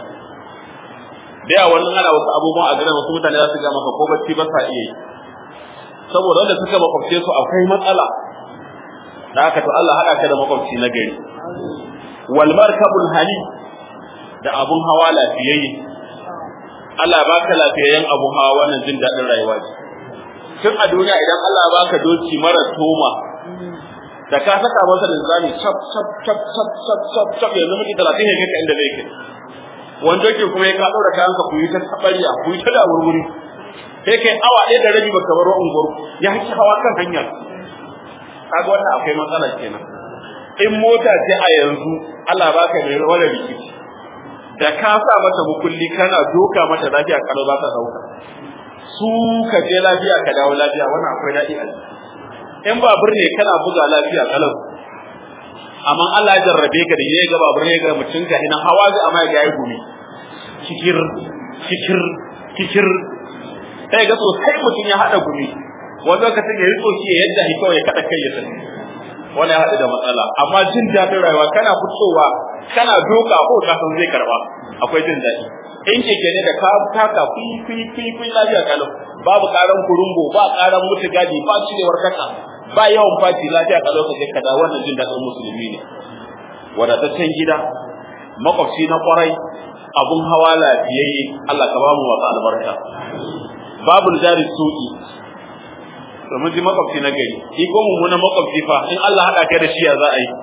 da yawa wannan ana wasu abubuwan a gidan wasu mutane za su ga maka ko bacci ba sa iya yi saboda wanda suka makwabce su akwai matsala da haka to Allah haɗa ka da makwabci na gari wal markabul hani da abun hawa lafiyayye Allah baka lafiyayyen abun hawa wannan jin daɗin rayuwa ce tun a duniya idan Allah baka doki mara toma da ka saka masa linzami chap chap chap chap chap chap chap yanzu miki 30 ne kai inda zai kai wani doki kuma ya ka daura kayanka ku yi ta tabariya ku yi ta da wurwuri sai kai awa ɗaya da rabi baka baro unguwar ya ki hawa kan hanyar kaga wannan akwai matsala kenan in mota ce a yanzu Allah baka mai wani rikici da ka sa mata mukulli kana doka mata lafiya kalau za ta dauka su ka je lafiya ka dawo lafiya wannan akwai daɗi a in babur ne kana buga lafiya kalau amma Allah ya jarrabe ka da ya ga babur ne ga mutum ka ina hawa zai amma ya yi gumi kikir kikir kikir sai ga sosai mutum ya hada gumi wani lokacin ya yi tsoki ya yadda kawai ya kada kai ya sani wani ya haɗu da matsala amma jin daɗin rayuwa kana fitowa kana doka ko ka san zai karba akwai jin daɗi in keke ne da ka taka kui kui kui kui lafiya kalau babu karan kurumbo ba karan mutu gadi ba cirewar kasa ba yawan faci lafiya kalau ka je ka da wannan jin daɗin musulmi ne wadataccen gida makwabci na kwarai abun hawa lafiyayye Allah ka ba mu wata albarka babu jari su'i domin ji makwabci na gari shi ko mummunan makwabci fa in Allah haɗa kai da shi ya za a yi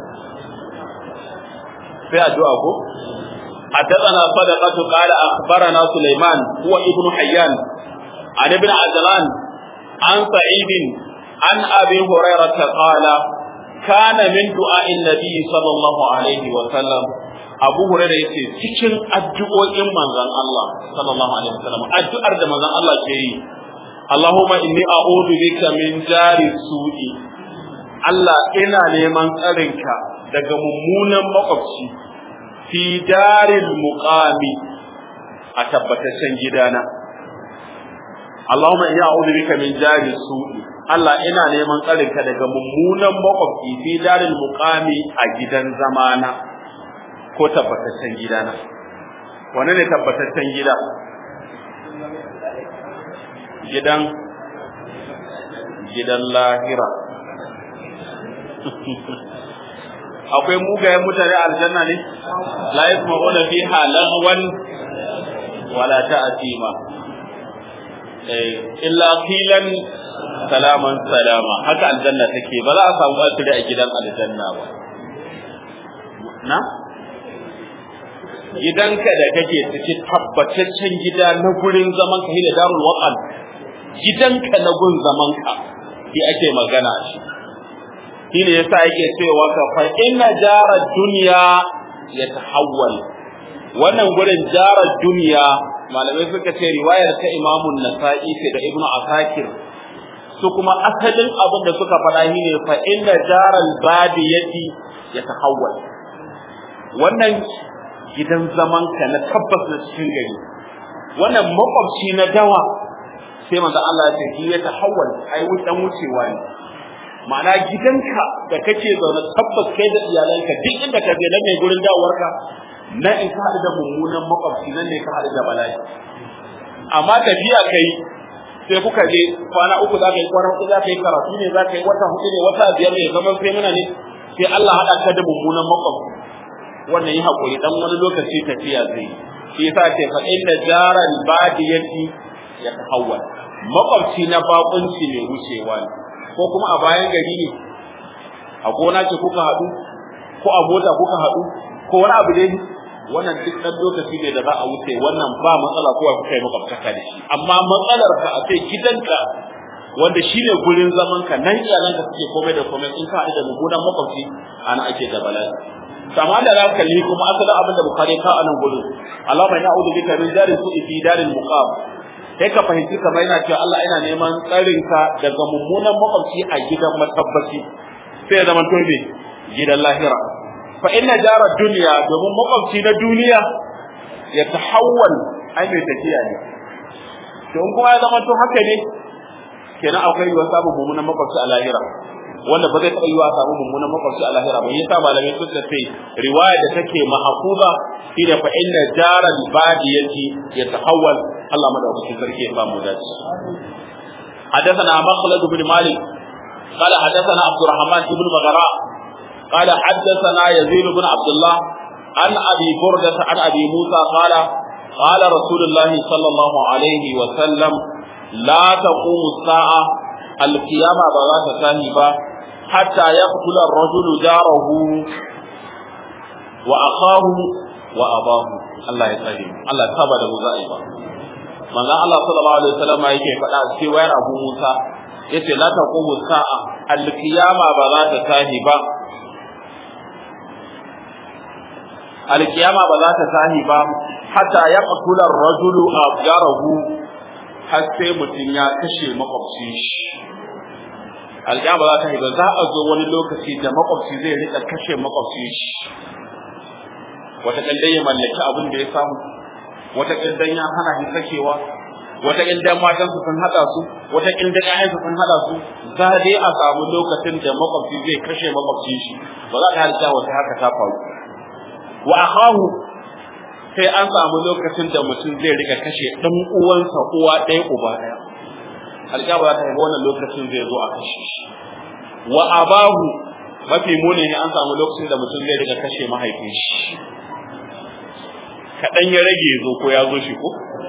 sai addu'a ko حدثنا صدقة قال أخبرنا سليمان هو ابن حيان عن ابن عجلان عن سعيد عن أبي هريرة قال كان من دعاء النبي صلى الله عليه وسلم Abu Hurairah yace cikin addu'o'in manzon Allah sallallahu alaihi wasallam addu'ar da manzon Allah ke yi Allahumma inni a'udhu bika min jari su'i Allah ina neman tsarinka daga mummunan makwabci fi daril muqami a tabbataccen gidana Allahumma inni a'udhu bika min jari su'i Allah ina neman tsarinka daga mummunan makwabci fi daril muqami a gidan zamana ko tabbataccen gidana wane ne tabbataccen gida gidan gidan lahira akwai mugayen mutane a aljanna ne la yasma'una fiha lagwan wala ta'tima eh illa qilan salaman salama haka aljanna take ba za a samu asiri a gidan aljanna ba na gidanka da kake cikin tabbataccen gida na gurin zaman ka da darul waqan gidanka na gun zaman ka shi ake magana shi shine yasa yake cewa ka fa inna jara dunya yatahawwal wannan gurin jara dunya malamai suka ce riwayar ta imamu nasa'i ce da ibnu asakir su kuma asalin abin da suka faɗa shi ne fa inna jaral badiyati yatahawwal wannan gidan zaman ka na tabbas na cikin gari wannan makwabci na dawa sai manzo Allah ya ce ya tahawwal ai wutan wucewa ne ma'ana gidanka da kake zaune tabbas kai da iyalanka duk inda ka je nan ne gurin dawowarka na in ka haɗu da mummunan makwabci nan ne ka haɗu da bala'i amma tafiya kai sai kuka je kwana uku za ka yi kwana uku za ka yi karatu ne za ka yi wata hudu ne wata biyar ne zaman sai muna ne sai Allah haɗa ka da mummunan makwabci wannan yi haƙuri dan wani lokaci tafiya zai shi yasa ce fa inna jaral badiyati ya tahawwal makwabci na bakunci mai wucewa ne ko kuma a bayan gari ne a gona ce kuka haɗu ko a mota kuka haɗu ko wani abu dai wannan duk ɗan lokaci ne da za a wuce wannan ba matsala ko kuka yi makwabtaka da shi amma matsalar ka a ce gidanka wanda shine gurin zaman ka nan iyalanka suke komai da komai in ka haɗu da mummunan makwabci ana ake da bala'i amma da za ka kalli kuma asalin abin da bukari ka anan gurin Allah mai na'udu bika min darin su fi darin muqam sai ka fahimci kamar yana cewa Allah ina neman tsarin ka daga mummunan makwabci a gidan matabbaci sai ya zama to me gidan lahira fa inna jara dunya domin makwabci na duniya ya tahawwal ai mai tafiya ne to in kuma ya zama to haka ne kenan akwai yiwuwar samun mummunan makwabci a lahira wanda ba zai taɓa yiwa samu mummunan makwabci a lahira ba yasa malamai suka ce riwaya da take mahfuza shine fa inna jaral badiyati yatahawwal Allah madaukakin sarki ya samu dace حدثنا مخلد بن مالك قال حدثنا عبد الرحمن بن مغراء قال حدثنا يزيد بن عبد الله عن ابي برده عن ابي موسى قال قال رسول الله صلى الله عليه وسلم لا تقوم الساعه القيامه بلا تساهي حتى يقتل الرجل جاره وأخاه وأباه الله يسلم الله تابع له زائبا من الله صلى الله عليه وسلم yake faɗa cewa yar Abu Musa yace la taqumu sa'a al-qiyama ba za ta tahi ba al-qiyama ba za ta tahi ba hatta yaqtula ar-rajulu abjarahu har sai mutum ya kashe makwabcin shi alƙiyama za ta yi ba za a zo wani lokaci da makwabci zai rika kashe makwabci shi wata ƙildan ya mallaki abin da ya samu wata ƙildan ya hana shi sakewa wata ƙildan matansu sun haɗa su wata ƙildan ƴaƴansu sun haɗa su za dai a samu lokacin da makwabci zai kashe makwabci shi ba za ta halitta wata haka ta faru wa akahu sai an samu lokacin da mutum zai rika kashe ɗan uwansa uwa ɗaya uba ɗaya alƙiyama za ta haifa wannan lokacin zai zo a kashe shi wa abahu mafi muni ne an samu lokacin da mutum zai riga kashe mahaifin shi kaɗan ya rage zo ko ya zo shi ko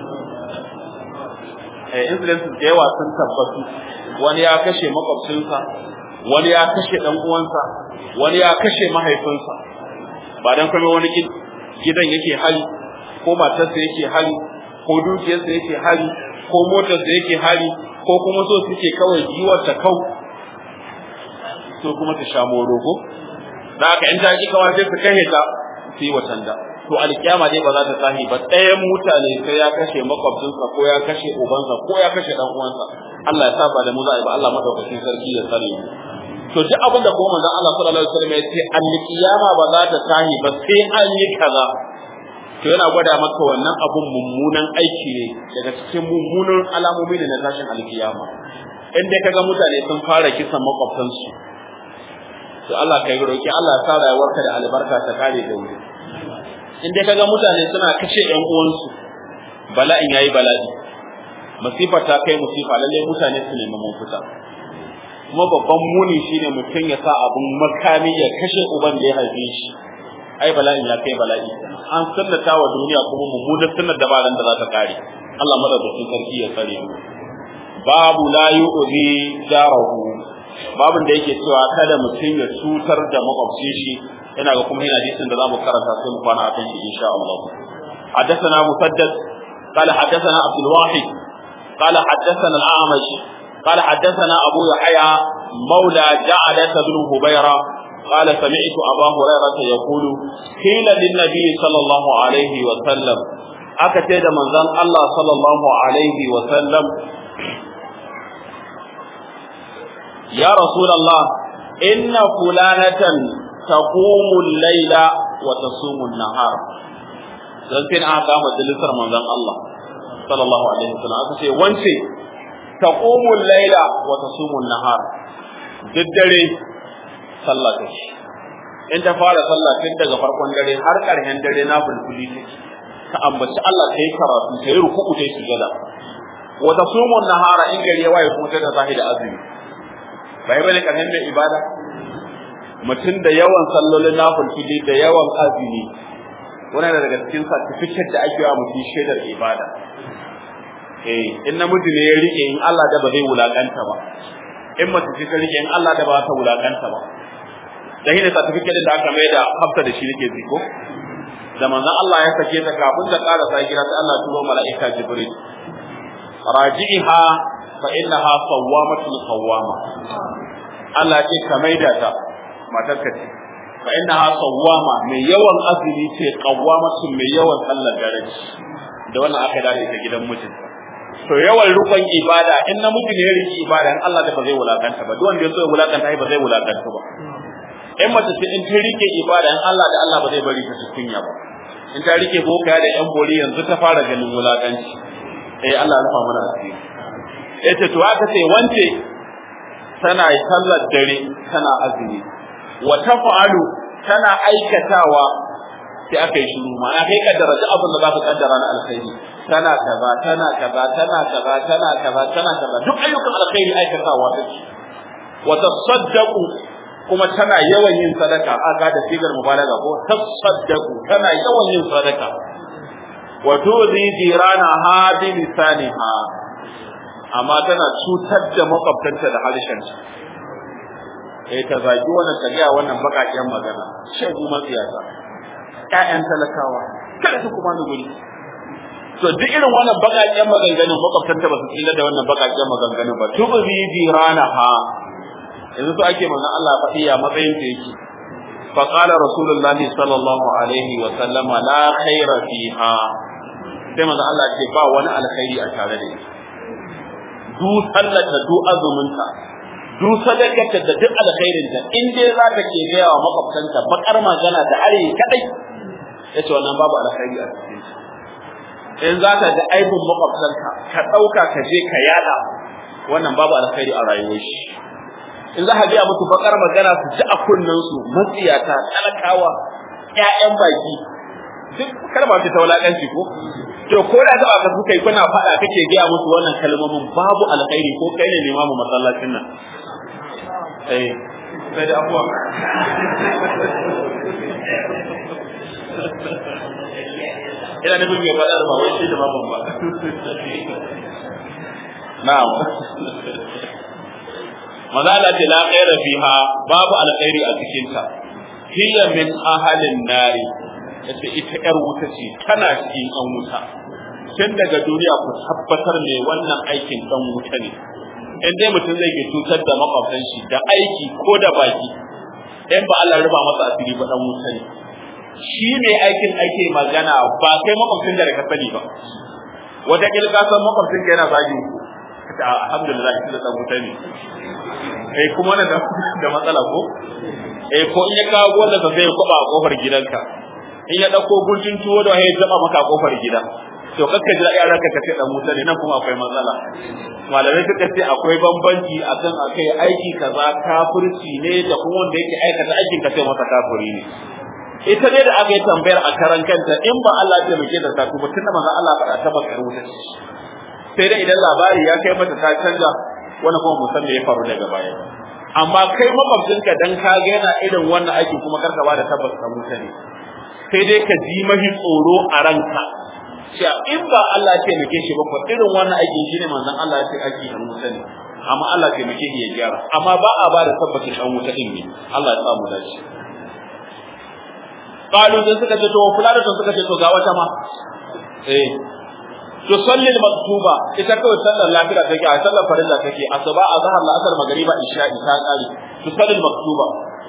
eh incidences da yawa sun tabbatu wani ya kashe makwabcinsa wani ya kashe ɗan uwansa wani ya kashe mahaifinsa ba dan kuma wani gidan yake hali ko matarsa yake hali ko dukiyarsa yake hali ko motarsa yake hali ko kuma so suke kawai giwar ta kau so kuma ta sha morogo da haka in ta ki kawai sai su kashe ta su yi watan da to alkiyama dai ba za ta tahi ba ɗayan mutane sai ya kashe makwabcinsa ko ya kashe ubansa ko ya kashe dan uwansa Allah ya saba da mu za a yi ba Allah madaukakin sarki ya tsare mu to duk abin da kuma manzon Allah sallallahu alaihi wasallam ya ce alkiyama ba za ta tahi ba sai an yi kaza to yana gwada maka wannan abun mummunan aiki ne daga cikin mummunan alamomi ne na tashin alkiyama in dai kaga mutane sun fara kisan makwabtansu to Allah kai roki Allah ya sa rayuwarka da albarka ta kare da wuri in dai kaga mutane suna kashe ƴan uwansu bala'in yayi bala'i masifa ta kai musifa lalle mutane su nemi mafita kuma babban muni shine mutum ya sa abun makami ya kashe uban da ya haife shi ai bala'in ya kai bala'i an sunnata wa duniya kuma mummunar sunnar da ba da za ta kare Allah madaukakin sarki ya tsare mu babu la yu'zi jarahu babun da yake cewa kada mutum ya cutar da makwabcin shi ina ga kuma yana hadisin da zamu karanta sai mu kwana akan shi insha Allah حدثنا مسدد قال حدثنا عبد الواحد قال حدثنا الأعمش قال حدثنا أبو يحيى مولى جعلة بن هبيرة قال سمعت أبا هريرة يقول قيل للنبي صلى الله عليه وسلم أكتد من ذن الله صلى الله عليه وسلم يا رسول الله إن فلانة تقوم الليل وتصوم النهار زنتين أعقام الدلسر من ذن الله صلى الله عليه وسلم أكتد وانسي تقوم الليل وتصوم النهار duk dare sallah take in ta fara sallah tun daga farkon dare har ƙarshen dare na fulfuli take ka ambaci Allah ta yi karatu ta yi ruku'u ta yi sujada wa tasumu nahara in gari ya waye kuma ta da zahida azumi bai bane ƙarshen mai ibada mutum da yawan sallolin nafilfili da yawan azumi wani daga cikin certificate da ake wa mutum shaidar ibada eh in namiji ne ya rike in Allah da ba zai wulakanta ba in mace ce ta rike in Allah da ba ta wulakanta ba da hina certificate da aka mai da hafsa da shi nake ziko da manzon Allah ya sake ta kafin ta ƙara sa kira ta Allah turo mala'ika Jibril raji'iha fa innaha sawwamatun qawwama Allah ce ka maida ta matarka ce fa innaha sawwama mai yawan azumi ce qawwamatun mai yawan sallar dare da wannan aka dade ta gidan mijinta to yawan rukun ibada in namiji ne ya riki ibada in Allah da ba zai wulakanta ba duk wanda ya so ya wulakanta ai ba zai wulakanta ba in mace ce in ta rike ibada in Allah da Allah ba zai bari ta kunya ba in ta rike boka da yan bori yanzu ta fara ganin wulakanci eh Allah ya rufa mana asiri eh to aka ce wance tana sallar dare tana azumi wa taf'alu tana aikatawa sai aka yi shiru ma'ana kai kaddara duk abin da za ka kaddara na alkhairi tana kaza tana kaza tana kaza tana kaza tana kaza duk ayyukan alkhairi aikatawa take wa tasaddaqu kuma tana yawan yin sadaka aka da sigar mubalaga ko tasaddaqu tana yawan yin sadaka wa tuzi jirana ha bi lisaniha amma tana cutar da makwabtanta da harshenta eh ta zagi wannan ta gaya wannan bakaken magana shegu matsiyata ƴaƴan talakawa kada su kuma ni guri to duk irin wannan bakaken maganganun makwabtanta ba su tsira da wannan bakaken maganganun ba tuzi jirana ha yanzu to ake manzon Allah faɗi ya matsayin ta yake fa qala rasulullah sallallahu alaihi wa sallama la khaira fiha sai manzon Allah ce ba wani alkhairi a tare da ita du sallata du azuminta du sadakarta da duk alkhairin ta in dai za ka ke gaya wa makwabtanta bakar magana da are kadai yace wannan babu alkhairi a cikin in za ka ga aibin makwabtanka ka ɗauka ka je ka yada wannan babu alkhairi a rayuwar shi in za ka gaya musu bakar magana su ji a kunnen su matsiyata talakawa ƴaƴan baki duk kalma ce ta wulakanci ko to ko da ta aka suka yi kuna faɗa kake gaya musu wannan kalmomin babu alkhairi ko kai ne limamu masallacin nan eh sai da abuwa ina nufin mai faɗa da ba wai shi da babban ba na'am maza Allah ce la khaira fiha babu alkhairi a cikin ta hiya min ahalin nari yace ita yar wuta ce tana cikin an wuta tun daga duniya ku tabbatar me wannan aikin dan wuta ne in dai mutum zai ke cutar da makwabtan shi da aiki ko da baki in ba Allah ruba masa asiri ba dan wuta ne shi ne aikin ake magana ba kai makwabcin da ka sani ba wata kilka san makwabcin ka yana zagin ku alhamdulillah shi da dan wuta ne eh kuma na da matsala ko eh ko in ya kawo wanda ka sai kwaba a kofar gidanka in ya dauko gurjin tuwo da ya zaba maka a kofar gida to kakka jira yaran ka kace dan wuta ne nan kuma akwai matsala malamai suka ce akwai bambanci akan akai aiki kaza kafirci ne da kuma wanda yake aikata aikin ka sai masa kafiri ne ita dai da aka yi tambayar a karan kanta in ba Allah ya taimake da ta kuma tunda manzo Allah faɗa ta baka wuta sai dai idan labari ya kai mata ta canja wani kuma musan da ya faru daga baya amma kai makwabcinka dan ka ga yana irin wannan aiki kuma karka ba da tabbas ka wuta ne sai dai ka ji mahi tsoro a ranka cewa in ba Allah ya taimake shi ba ko irin wannan aiki shine manzon Allah ya ce aiki dan wuta ne amma Allah ya taimake shi ya gyara amma ba a ba da tabbacin dan wuta din ne Allah ya samu dace qalu sai suka ce to fulana to suka ce to ga wata ma eh to salli maktuba ita kawai sallar lafiya take a sallar farilla take asuba azhar la'asar magriba isha ta kare to salli maktuba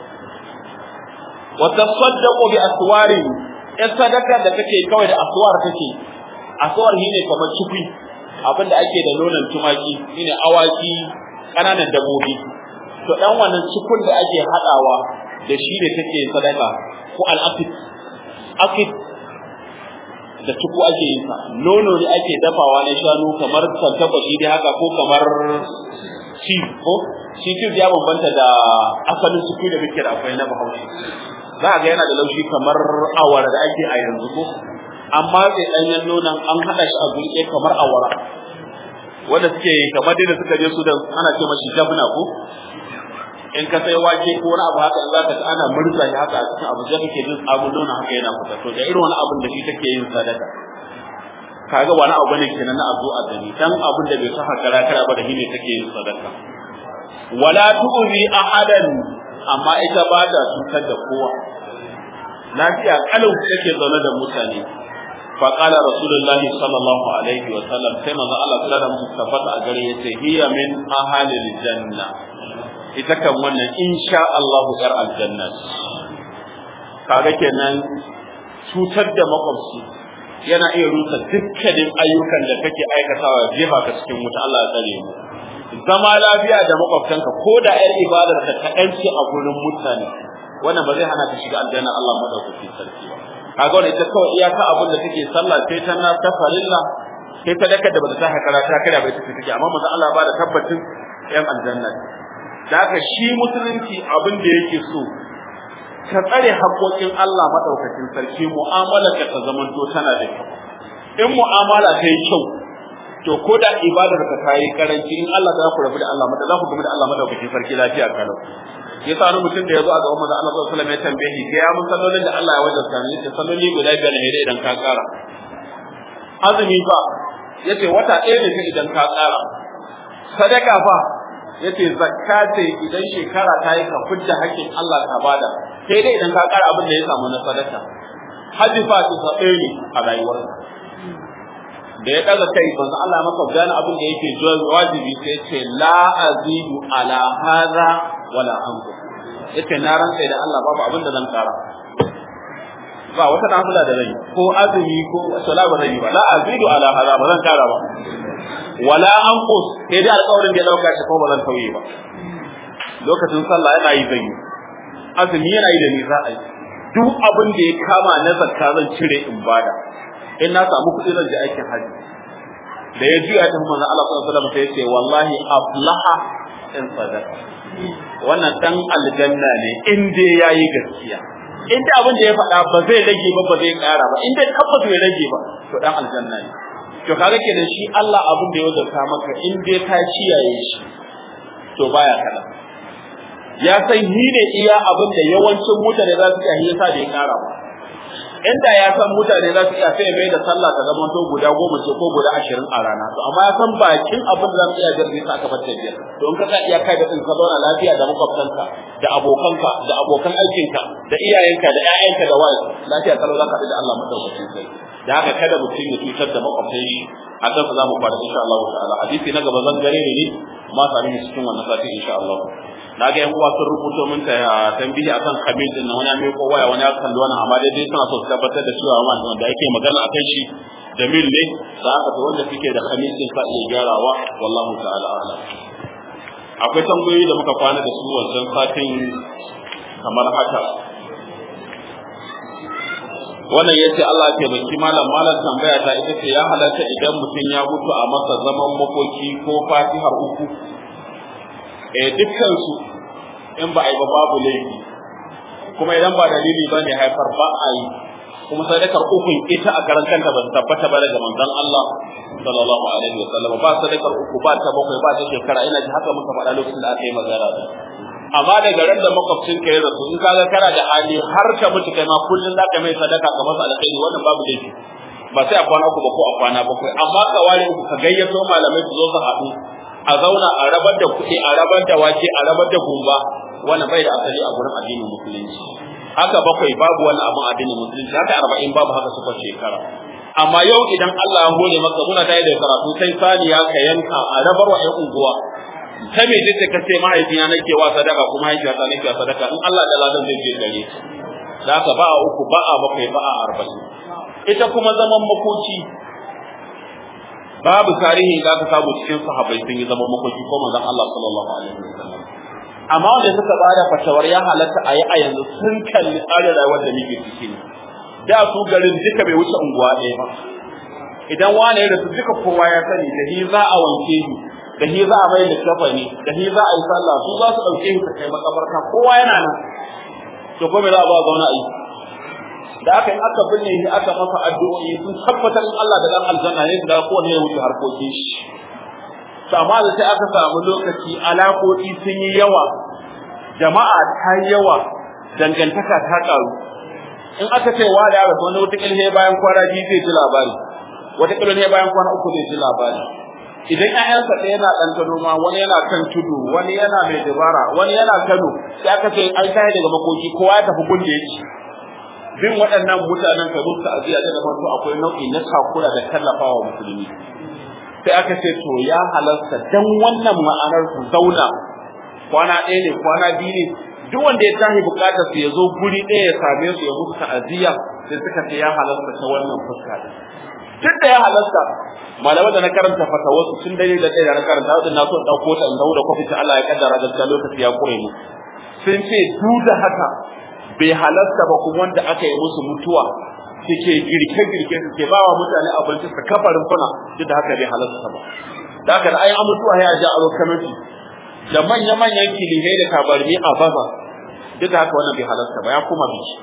wa tasaddaqu bi aswarin in sadaka da take kawai da aswar take aswar shine kamar cikui abinda ake da nonon tumaki shine awaki kananan dabbobi to dan wannan cikun da ake hadawa da shi ne take sadaka ko al-aqid aqid da tuku ake yin sa nono ne ake dafawa na shanu kamar tantakwashi dai haka ko kamar ci ko shi ci ya bambanta da asalin suku da muke da akwai na bahaushe za a ga yana da laushi kamar awara da ake a yanzu ko amma sai ɗanyen nonon an haɗa shi a gurke kamar awara wanda suke kamar dai da suka je su da ana ce mashi jabna ko in ka sai wake ko wani abu haka in za ka ga ana murza shi haka a cikin abu sai kake jin abun nonon haka yana fita to da irin wani abun da shi take yin sadaka kaga wani abu ne kenan na azu a gani dan abun da bai saka kara kara ba da shi ne take yin sadaka wala tu'zi ahadan amma ita ba ta cutar da kowa lafiya kalau take zaune da mutane fa qala rasulullah sallallahu alaihi wa sallam sai manzo Allah sallallahu alaihi wa sallam a gare yace hiya min ahalil janna ita kan wannan insha Allah yar aljanna kaga kenan cutar da makwabci yana iya rusa dukkanin ayyukan da kake aikatawa jefa ka cikin wuta Allah ya tsare mu zama lafiya da makwabtanka ko da yar ibadar ka kaɗanci a gurin mutane wannan ba zai hana ka shiga aljanna Allah madaukakin sarki ba kaga wannan ita kawai iyaka abin da take sallah sai ta na ta farilla sai ta daka da bata ta hakara ta kira bai take take amma manzo Allah ba da tabbacin yan aljanna da haka shi musulunci abin da yake so ka tsare haƙoƙin Allah madaukakin sarki mu'amala ka ta zamanto tana da kyau in mu'amala ta yi kyau to ko da ibadar ka ta yi karanci in Allah za ku rabu da Allah mada za ku gami da Allah madaukakin sarki lafiya kalau yasa wani mutum da ya zo a gaban manzo Allah sallallahu alaihi wasallam ya tambaye shi ga ya mun sallolin da Allah ya wajabta ni yace salloli guda biyar ne idan ka kara azumi fa yace wata ɗaya ne idan ka kara sadaka fa yace zakka ce idan shekara ta yi ka fidda haƙƙin Allah ka bada sai dai idan ka kara abin da ya samu na sadaka haji fa ta ɗaya ne a rayuwarka da ya daga kai banzu Allah maka gane abin da yake wajibi sai ce la azidu ala hadha wala anqu yace na ran sai da Allah babu abin da zan kara ba wata nafila da zai ko azumi ko sala ba zai ba la azidu ala hadha ba zan kara ba wala anqu sai dai alƙawarin da ya dauka shi ko ba zan tauye ba lokacin sallah yana yi zai azumi yana yi da ni za a yi duk abin da ya kama na zakka zan cire in bada in na samu kuɗi zan je aikin haji da ya juya ta manzon Allah sallallahu alaihi wasallam sai ya ce wallahi aflaha in sadaka wannan dan aljanna ne in dai yayi gaskiya in da abin da ya faɗa ba zai rage ba ba zai ƙara ba in dai tabbas bai rage ba to dan aljanna ne to kaga kenan shi Allah abin da ya wazarta maka in dai ka kiyaye shi to baya kada ya san ni ne iya abin da yawancin mutane za su iya yasa da ya ƙara ba inda ya san mutane za su iya sai mai da sallah ta zama to guda goma ce ko guda ashirin a rana to amma ya san bakin abin da za mu iya jirgin sa aka fata biyar to in ka sa iya kai da ka zauna lafiya da makwabtanka da abokanka da abokan aikinka da iyayenka da ƴaƴanka da waye lafiya kalau za ka da Allah madaukakin sai da haka kada mutum ya cutar da makwabtan shi a kan za mu fara insha Allah ta'ala hadisi na gaba zan gare ne ma sami cikin wannan sati insha Allah na ga yan uwa sun rubuto min ta tambihi akan khamis din wani mai ko waya wani akan wannan amma dai dai suna so su tabbatar da cewa wanda yake magana akan shi jamil ne da aka to wanda suke da khamis din sa iya gyarawa wallahu ta'ala a'lam akwai tambayoyi da muka kwana da su wancan satin kamar haka wannan yace Allah ya baki malam malam tambaya ta ita ce ya halatta idan mutum ya mutu a masa zaman makoki ko fatihar uku eh dukkan su in ba a yi ba babu laifi kuma idan ba dalili ba ne haifar ba a yi kuma sadakar ukun ita a karan kanta ba tabbata ba daga manzon Allah sallallahu alaihi wa sallam ba sadakar uku ba ta bakwai ba ta shekara ina ji haka muka faɗa lokacin da aka yi magana da amma daga ran da makwabcin ka ya rasu in ka ga kana da hali har ka mutu kai ma kullun za ka mai sadaka ka masa alkhairi wannan babu laifi ba sai a kwana uku ba ko a kwana bakwai amma ka ware ka gayyato malamai su zo su haɗu a zauna a rabar da kuɗi a rabar da wake a rabar da gumba wannan bai da asali a gurin addinin musulunci haka bakwai babu wani abin addinin musulunci haka arba'in babu haka suka shekara amma yau idan Allah ya hore maka muna tayi da karatu sai saniya ka yanka a rabar wa 'yan unguwa ta me ce ka ce mahaifina nake wa sadaka kuma mahaifiyata nake wa sadaka in Allah da ladan zai je gare ta da haka ba a uku ba a bakwai ba a arba'in ita kuma zaman makoki babu tarihi da aka samu cikin sahabbai sun yi zaman makoki ko manzon Allah sallallahu alaihi wasallam amma wanda suka bada fatawar ya halatta a yi a yanzu sun kalli tsarin rayuwar da muke ciki ne da su garin duka bai wuce unguwa ɗaya ba idan wane ya rasu duka kowa ya sani da ni za a wanke ni da shi za a mai da kafani da shi za a yi sallah su za su ɗauke shi kai makabarta kowa yana nan to ko me za a ba zauna a yi da aka yi aka binne shi aka masa addu'o'i sun tabbatar in Allah da dan aljanna ne da kowanne ya wuce harkokin shi to amma da sai aka samu lokaci alaƙoƙi sun yi yawa jama'a ta yi yawa dangantaka ta ƙaru in aka ce wa da rasu wani wata ƙilhe bayan kwana biyu zai ji labari wata ƙilhe bayan kwana uku zai ji labari idan ƴaƴansa ɗaya yana ɗan Kano ma wani yana kan tudu wani yana mai dabara wani yana Kano sai aka ce an kai daga makoki kowa ya tafi gun da yake bin waɗannan mutanen ka musu aziya da zaman to akwai nau'i na takura da tallafawa musulmi sai aka ce to ya halarta dan wannan ma'anar su zauna kwana ɗaya ne kwana biyu ne duk wanda ya tashi bukatar su ya zo guri ɗaya ya same su ya musu ta'aziyya sai suka ce ya halarta ta wannan fuska da duk da ya halarta malamai da na karanta fatawarsu tun dare da ɗaya da na karanta wadda na so ɗauko ta in da kwafi ta Allah ya kaddara gaskiya lokaci ya kure mu sun ce duk da haka bai halarta ba kuma wanda aka yi musu mutuwa suke girke-girke suke ba wa mutane abinci su kafa rumfuna duk da haka bai halarta ba da haka da ayin mutuwa ya ja aro kanoti da manya-manyan kilihai da tabarmi a baza duk da haka wannan bai halarta ba ya koma biki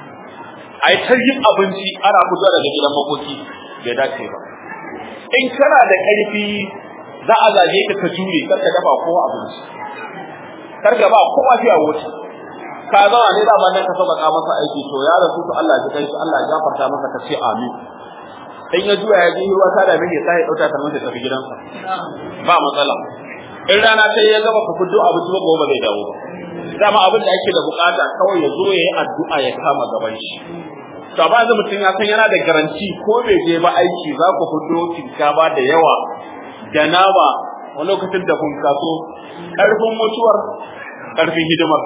a yi yin abinci ana fito daga gidan makoki bai dace ba in kana da ƙarfi za a zage ka ka jure kar ka dafa kowa abinci kar ka ba kowa fiya wuce ka zama ne dama nan ka sauƙaƙa masa aiki to ya rasu to Allah ya kai shi Allah ya gafarta masa ka ce amin in ya juya ya je ruwa ta da mai sai dauka ta masa tafi gidansa ba matsala in rana sai ya gaba ku fito abinci ba gobe zai dawo dama abin da ake da bukata kawai ya zo ya yi addu'a ya kama gaban shi to ba yanzu mutum ya san yana da garanti ko bai je ba aiki za ku fito shinkafa da yawa da nama wani lokacin da kun kaso ƙarfin mutuwar ƙarfin hidimar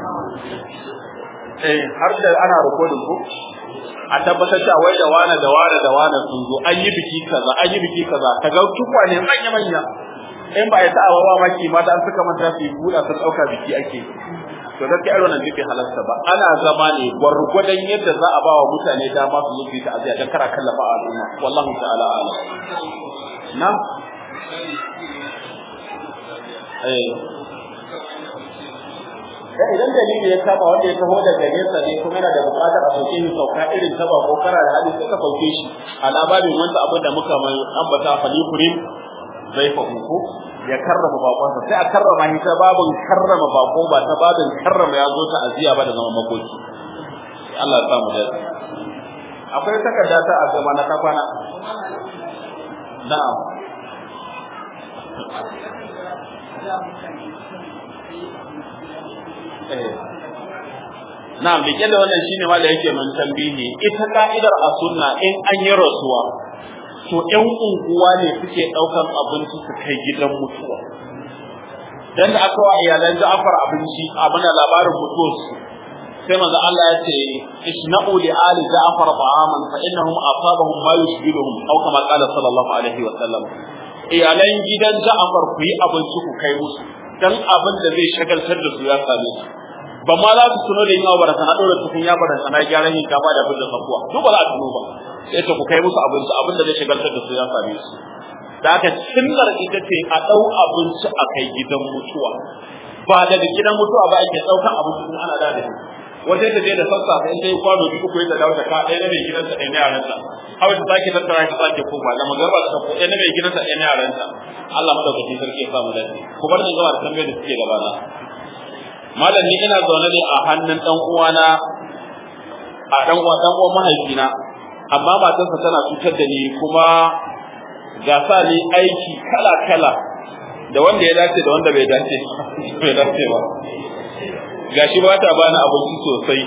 eh har da ana rikodin ko a tabbatar da wai da wane da wane da wane sun zo an yi biki kaza an yi biki kaza ka ga tukwane manya manya in ba ya sa wa ba maki mata an suka manta su yi buɗa sun ɗauka biki ake to da kai wannan bai halarta ba ana zama ne gwargwadon yadda za a ba wa mutane dama su zo su yi ta'aziyya dan kara kallafa al'umma wallahu ta'ala a'lam na eh da idan dalili ya saba wanda ya taho daga nesa ne kuma yana da buƙatar a sauke shi sauka irin ta ba ko kara da hali sai ka sauke shi a labarin wanda abin da muka mai ambata falikurin zai fahimu ya karrama bakonsa sai a karrama shi ta babin karrama bako ba ta babin karrama ya zo ta aziya ba da zaman makoki Allah ya samu da akwai takarda ta a gaba na kafana na'am Na'am, bike da wannan shine ma da yake mun tambihi. Ita ka'idar a sunna in an yi rasuwa, to ƴan unguwa ne suke ɗaukan abinci su kai gidan mutuwa. Dan da aka wa iyalan Ja'far abinci a mana labarin mutuwarsu. Sai manzo Allah ya ce isna'u li ali Ja'far ta'aman fa innahum asabahum ma yushbiluhum aw kama qala sallallahu alaihi wa sallam. Iyalan gidan Ja'far ku yi abinci ku kai musu dan abin da zai shagaltar da su ya same su. ba ma za su tuno da yin abu da sana dora tukun ya bada sana gyaran yin kama da abin da sakuwa duk ba za a tuno ba sai ta ku kai musu abinci abin da zai shagaltar da su ya same su da haka sunnar ita ce a ɗau abinci a kai gidan mutuwa ba daga gidan mutuwa ba ake ɗaukan abinci kuma ana da da shi wata ta je da sassa sai ta yi kwano duk uku da dawo da ka ɗaya na mai gidansa ɗaya na yaransa hawa ta sake tattara ta sake koma da magarba ta ko ɗaya na mai gidansa ɗaya na yaransa Allah madaukakin sarki ya samu dace ku bar ni gaba da tambayar da suke gabana malam ni ina zaune ne a hannun dan uwana a dan uwa dan uwan mahaifina amma matarsa tana cutar da ni kuma ga sa ni aiki kala kala da wanda ya dace da wanda bai dace bai dace ba gashi ba ta bani abinci sosai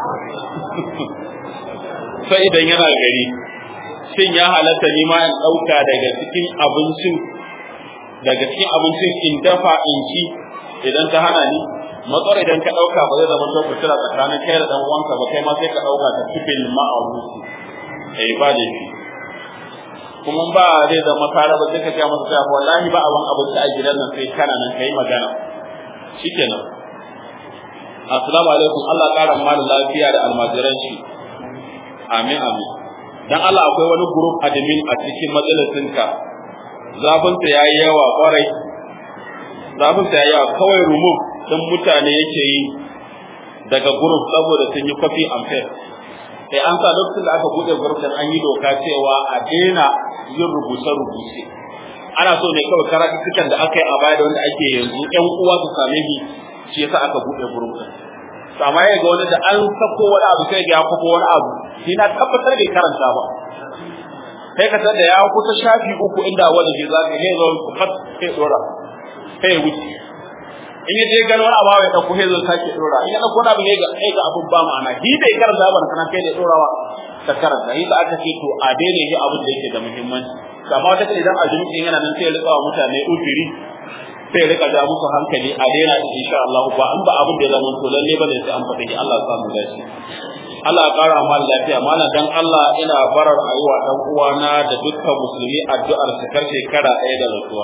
sai idan yana gari shin ya halatta ni ma in dauka daga cikin abincin daga cikin abincin in dafa in ci idan ta hana ni matsar idan ka dauka ba zai zama to fitina tsakanin kai da dan uwanka ba kai ma sai ka dauka ta cikin ma'arufi eh ba da shi kuma ba zai zama kare ba sai ka ga masa cewa wallahi ba abin abinci a gidan nan sai kana nan kai magana shikenan assalamu alaikum Allah ƙara malin lafiya da almajiran shi amin amin dan Allah akwai wani group admin a cikin majalisinka zafinsa ya yi yawa kwarai zafinsa ya yi yawa kawai remove ɗin mutane yake yi daga group saboda sun yi kwafi amfir sai an sa lokacin da aka buɗe group din an yi doka cewa a daina yin rubuce-rubuce ana so ne kawai karatukan da aka yi a baya da wanda ake yanzu ƴan uwa su same shi shi yasa aka buɗe group din to amma ya ga wani da an sako wani abu sai ga ya kwafo wani abu shi na tabbatar bai karanta ba sai ka san da ya kusa shafi uku inda wani ke zaka ne zo ku fat sai dora sai ya wuce in ya je gano wani abu ya dauko sai zo sake dora in ya dauko wani abu ne ga sai ga abun ba ma'ana shi bai karanta ba kana kai da dorawa ta karanta yi da aka ce to a daina yi abin da yake da muhimmanci amma wata idan azumi yana nan sai ya rika wa mutane ujiri sai rika ja musu hankali a daina insha Allah ba an ba abin da ya zama to lalle bane sai an faɗi Allah ya samu dace Allah ya ƙara ma lafiya mana dan Allah ina barar ayuwa dan uwana da dukkan musulmi addu'ar su kar shekara ɗaya da rasuwa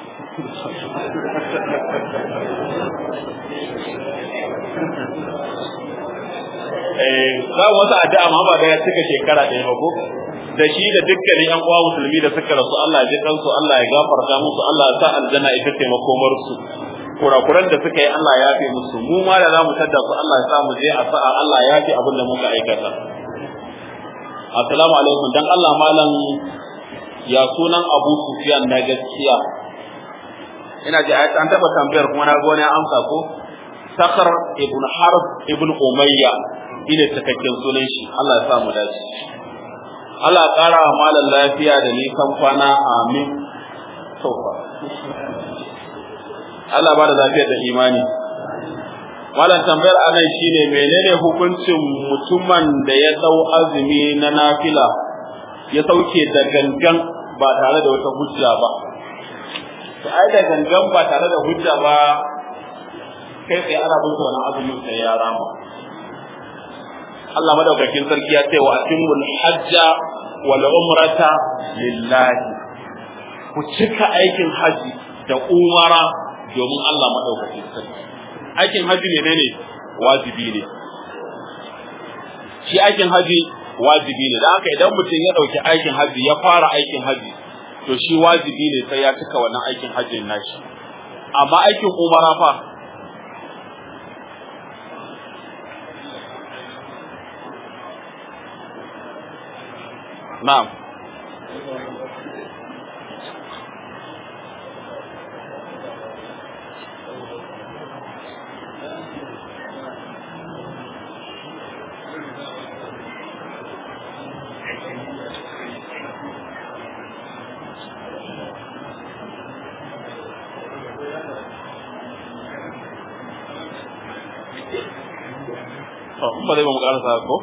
eh za wata addu'a ma ba da ya cika shekara ɗaya ba ko da shi da dukkanin yan uwa musulmi da suka rasu Allah ya ji kansu Allah ya gafarta musu Allah ya sa aljanna ita ce makomar su kurakuran da suka yi Allah ya fi musu mu ma da zamu tadda su Allah ya sa mu je a sa'a Allah ya fi abin da muka aikata assalamu alaikum dan Allah malam ya sunan Abu Sufyan na gaskiya ina ji an taba tambayar kuma na ga wani amsa ko Sakar ibn Harb ibn Umayya ina cikakken sunan shi Allah ya sa mu dace Allah ƙara wa malam lafiya da nisan kwana amin sauka Allah ba da lafiya da imani malam tambayar anan shine menene hukuncin mutumin da ya dau azumi na nafila ya sauke da gangan ba tare da wata hujja ba to ai da gangan ba tare da hujja ba kai sai ana bin wannan azumin sai ya rama Allah madaukakin sarki ya ce wa atimul hajja wal umrata lillahi ku cika aikin haji da umara domin Allah madaukakin sarki aikin haji ne ne wajibi ne shi aikin haji wajibi ne da haka idan mutum ya dauki aikin haji ya fara aikin haji to shi wajibi ne sai ya cika wannan aikin hajjin nashi amma aikin umara fa Na'am. ba zai ba mu ƙarasa ko?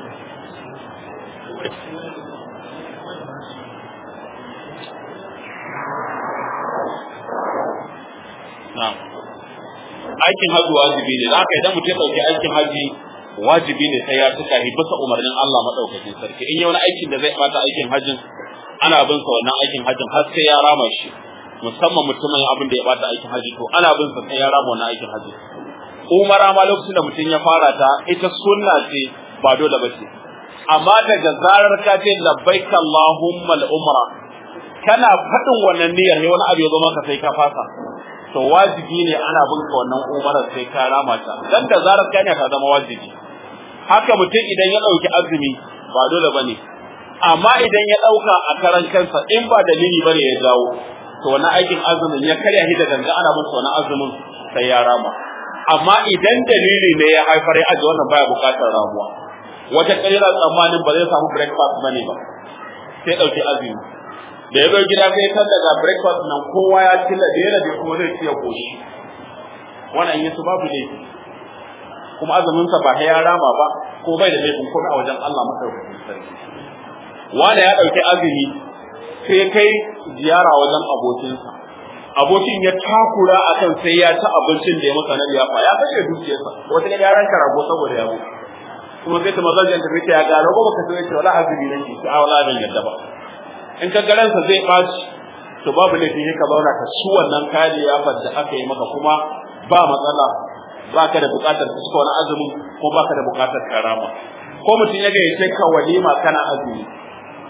aikin haji wajibi ne za ka idan mutum ya ɗauki aikin haji wajibi ne sai ya tuka shi bisa umarnin Allah madaukakin sarki in yi wani aikin da zai bata aikin hajin ana bin sa wannan aikin hajin har sai ya rama shi musamman mutumin abin da ya bata aikin haji to ana bin sa sai ya rama wannan aikin haji umara ma lokacin da mutum ya fara ta ita sunna ce ba dole ba ce amma daga zarar ka ce labbaik Allahumma al-umra kana faɗin wannan niyyar ne wani abu ya zo maka sai ka fasa to wajibi ne ana bin ka wannan umarar sai ka rama ta dan da zarar ka ne ka zama wajibi haka mutum idan ya ɗauki azumi ba dole bane amma idan ya ɗauka a karan kansa in ba dalili bane ya jawo to wannan aikin azumin ya karya shi da ganga ana bin wannan azumin sai ya rama amma idan dalili ne ya haifar ya aje wannan baya bukatar ramuwa wata kalila tsammanin ba zai samu breakfast bane ba sai dauki azumi da ya zo gida sai kan daga breakfast nan kowa ya ci da yana da kuma zai ci ya koshi wannan yin su babu ne kuma azumin sa ba ya rama ba ko bai da laifin komai a wajen Allah madaukakin sarki wanda ya dauki azumi sai kai ziyara wajen abokinsa abokin ya takura akan sai ya ci abincin da ya masa na liyafa ya kashe dukiyarsa wata ya ranka rago saboda ya mutu kuma sai ta mazajin ta fita ya ga rago baka sai ce wala azumi nake ki a wala ban yadda ba in ka garansa zai baci to babu laifin ka zauna ka ci wannan kayan liyafar da aka yi maka kuma ba matsala ba ka da bukatar ka cika wani azumin ko ba ka da bukatar karama ko mutum ya gayyace ka walima kana azumi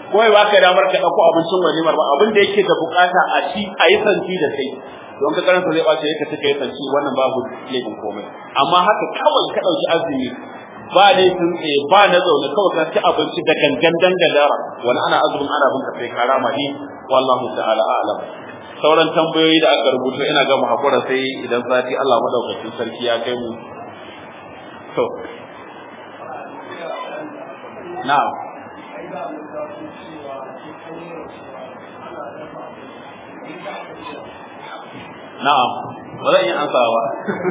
ko ya baka damar ka dauko abincin walimar ba abin da yake da bukata a ci a yi santi da kai don ka karanta zai bace ka take yi santi wannan babu laifin komai amma haka kawai ka dauki azumi ba laifin tsaye ba na zaune kawai ka ci abinci da gangan dangadara wani ana azumin ana bin ka sai ka rama ni wallahu ta'ala a'lam sauran tambayoyi da aka rubuta ina ga mu hakura sai idan sati Allah madaukakin sarki ya kai mu to na'am na'am ba zan yi ansa ba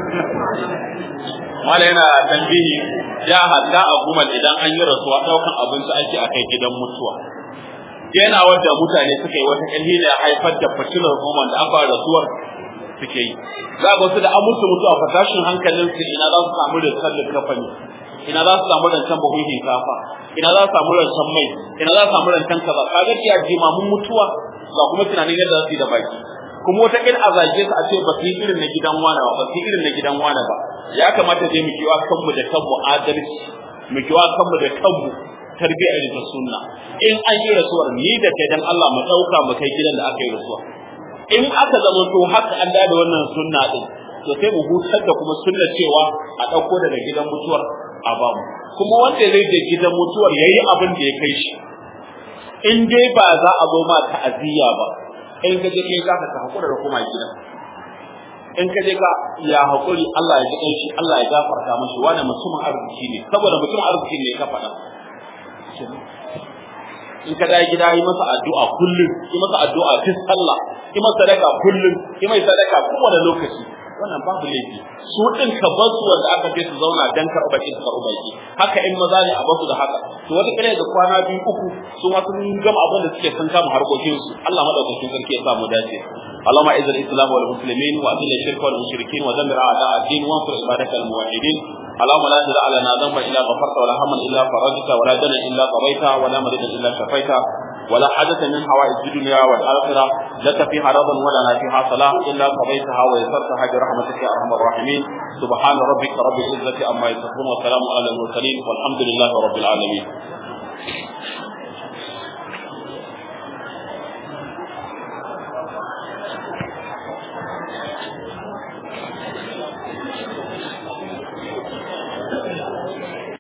mala yana tambihi ya hadda a gumal idan an yi rasuwa daukan abinci ake a kai gidan mutuwa yana wanda mutane suka yi wata kalli da haifar da fitilar goma da aka rasuwar suke yi za ga wasu da an mutu mutuwa fatashin hankalin su ina za su samu da sallin kafani ina za su samu rancen buhun shinkafa ina za su samu rancen mai ina za su samu rancen kaza kaga iya jimamin mutuwa ga kuma tunanin yadda za su yi da baki kuma wata kin a zage su a ce ba su yi irin na gidan wane ba ba su yi irin na gidan wane ba ya kamata dai mu kiwa kanmu da kanmu adalci mu kiwa kanmu da kanmu tarbiyya irin ta sunna in an yi rasuwar ni da kai dan Allah mu dauka mu kai gidan da aka yi rasuwa in aka zama to haka an da wannan sunna din to sai mu hutar da kuma sunna cewa a dauko daga gidan mutuwar a ba mu kuma wanda zai je gidan mutuwar yayi abin da ya kai shi in dai ba za a zo ma ta'aziyya ba in ka je kai zaka ka hakura da kuma gidan in ka je ka ya hakuri Allah ya ji shi Allah ya gafarta mashi wani mutumin arziki ne saboda mutumin arziki ne ka faɗa in ka da gida yi masa addu'a kullum yi masa addu'a fi sallah yi masa sadaka kullum yi mai sadaka kowane lokaci wannan babu laifi su din ka bar su wanda aka ce su zauna dan karɓar in karɓar baki haka in maza ne a basu da haka to wata kare da kwana biyu uku su ma sun gama abin da suke sun kama harkokin su Allah madaukakin sarki ya sa mu dace اللهم اعز الاسلام والمسلمين واذل الشرك والمشركين ودمر اعداء الدين وانصر عبادك الموحدين اللهم لا تدع لنا ذنبا الا غفرت ولا هما الا فرجت ولا دنا الا قضيته ولا مريضا الا شفيته ولا حاجة من حوائج الدنيا والآخرة لك فيها رضا ولنا فيها صلاح إلا قضيتها ويسرتها برحمتك يا أرحم الراحمين سبحان ربك رب العزة عما يصفون وسلام على المرسلين والحمد لله رب العالمين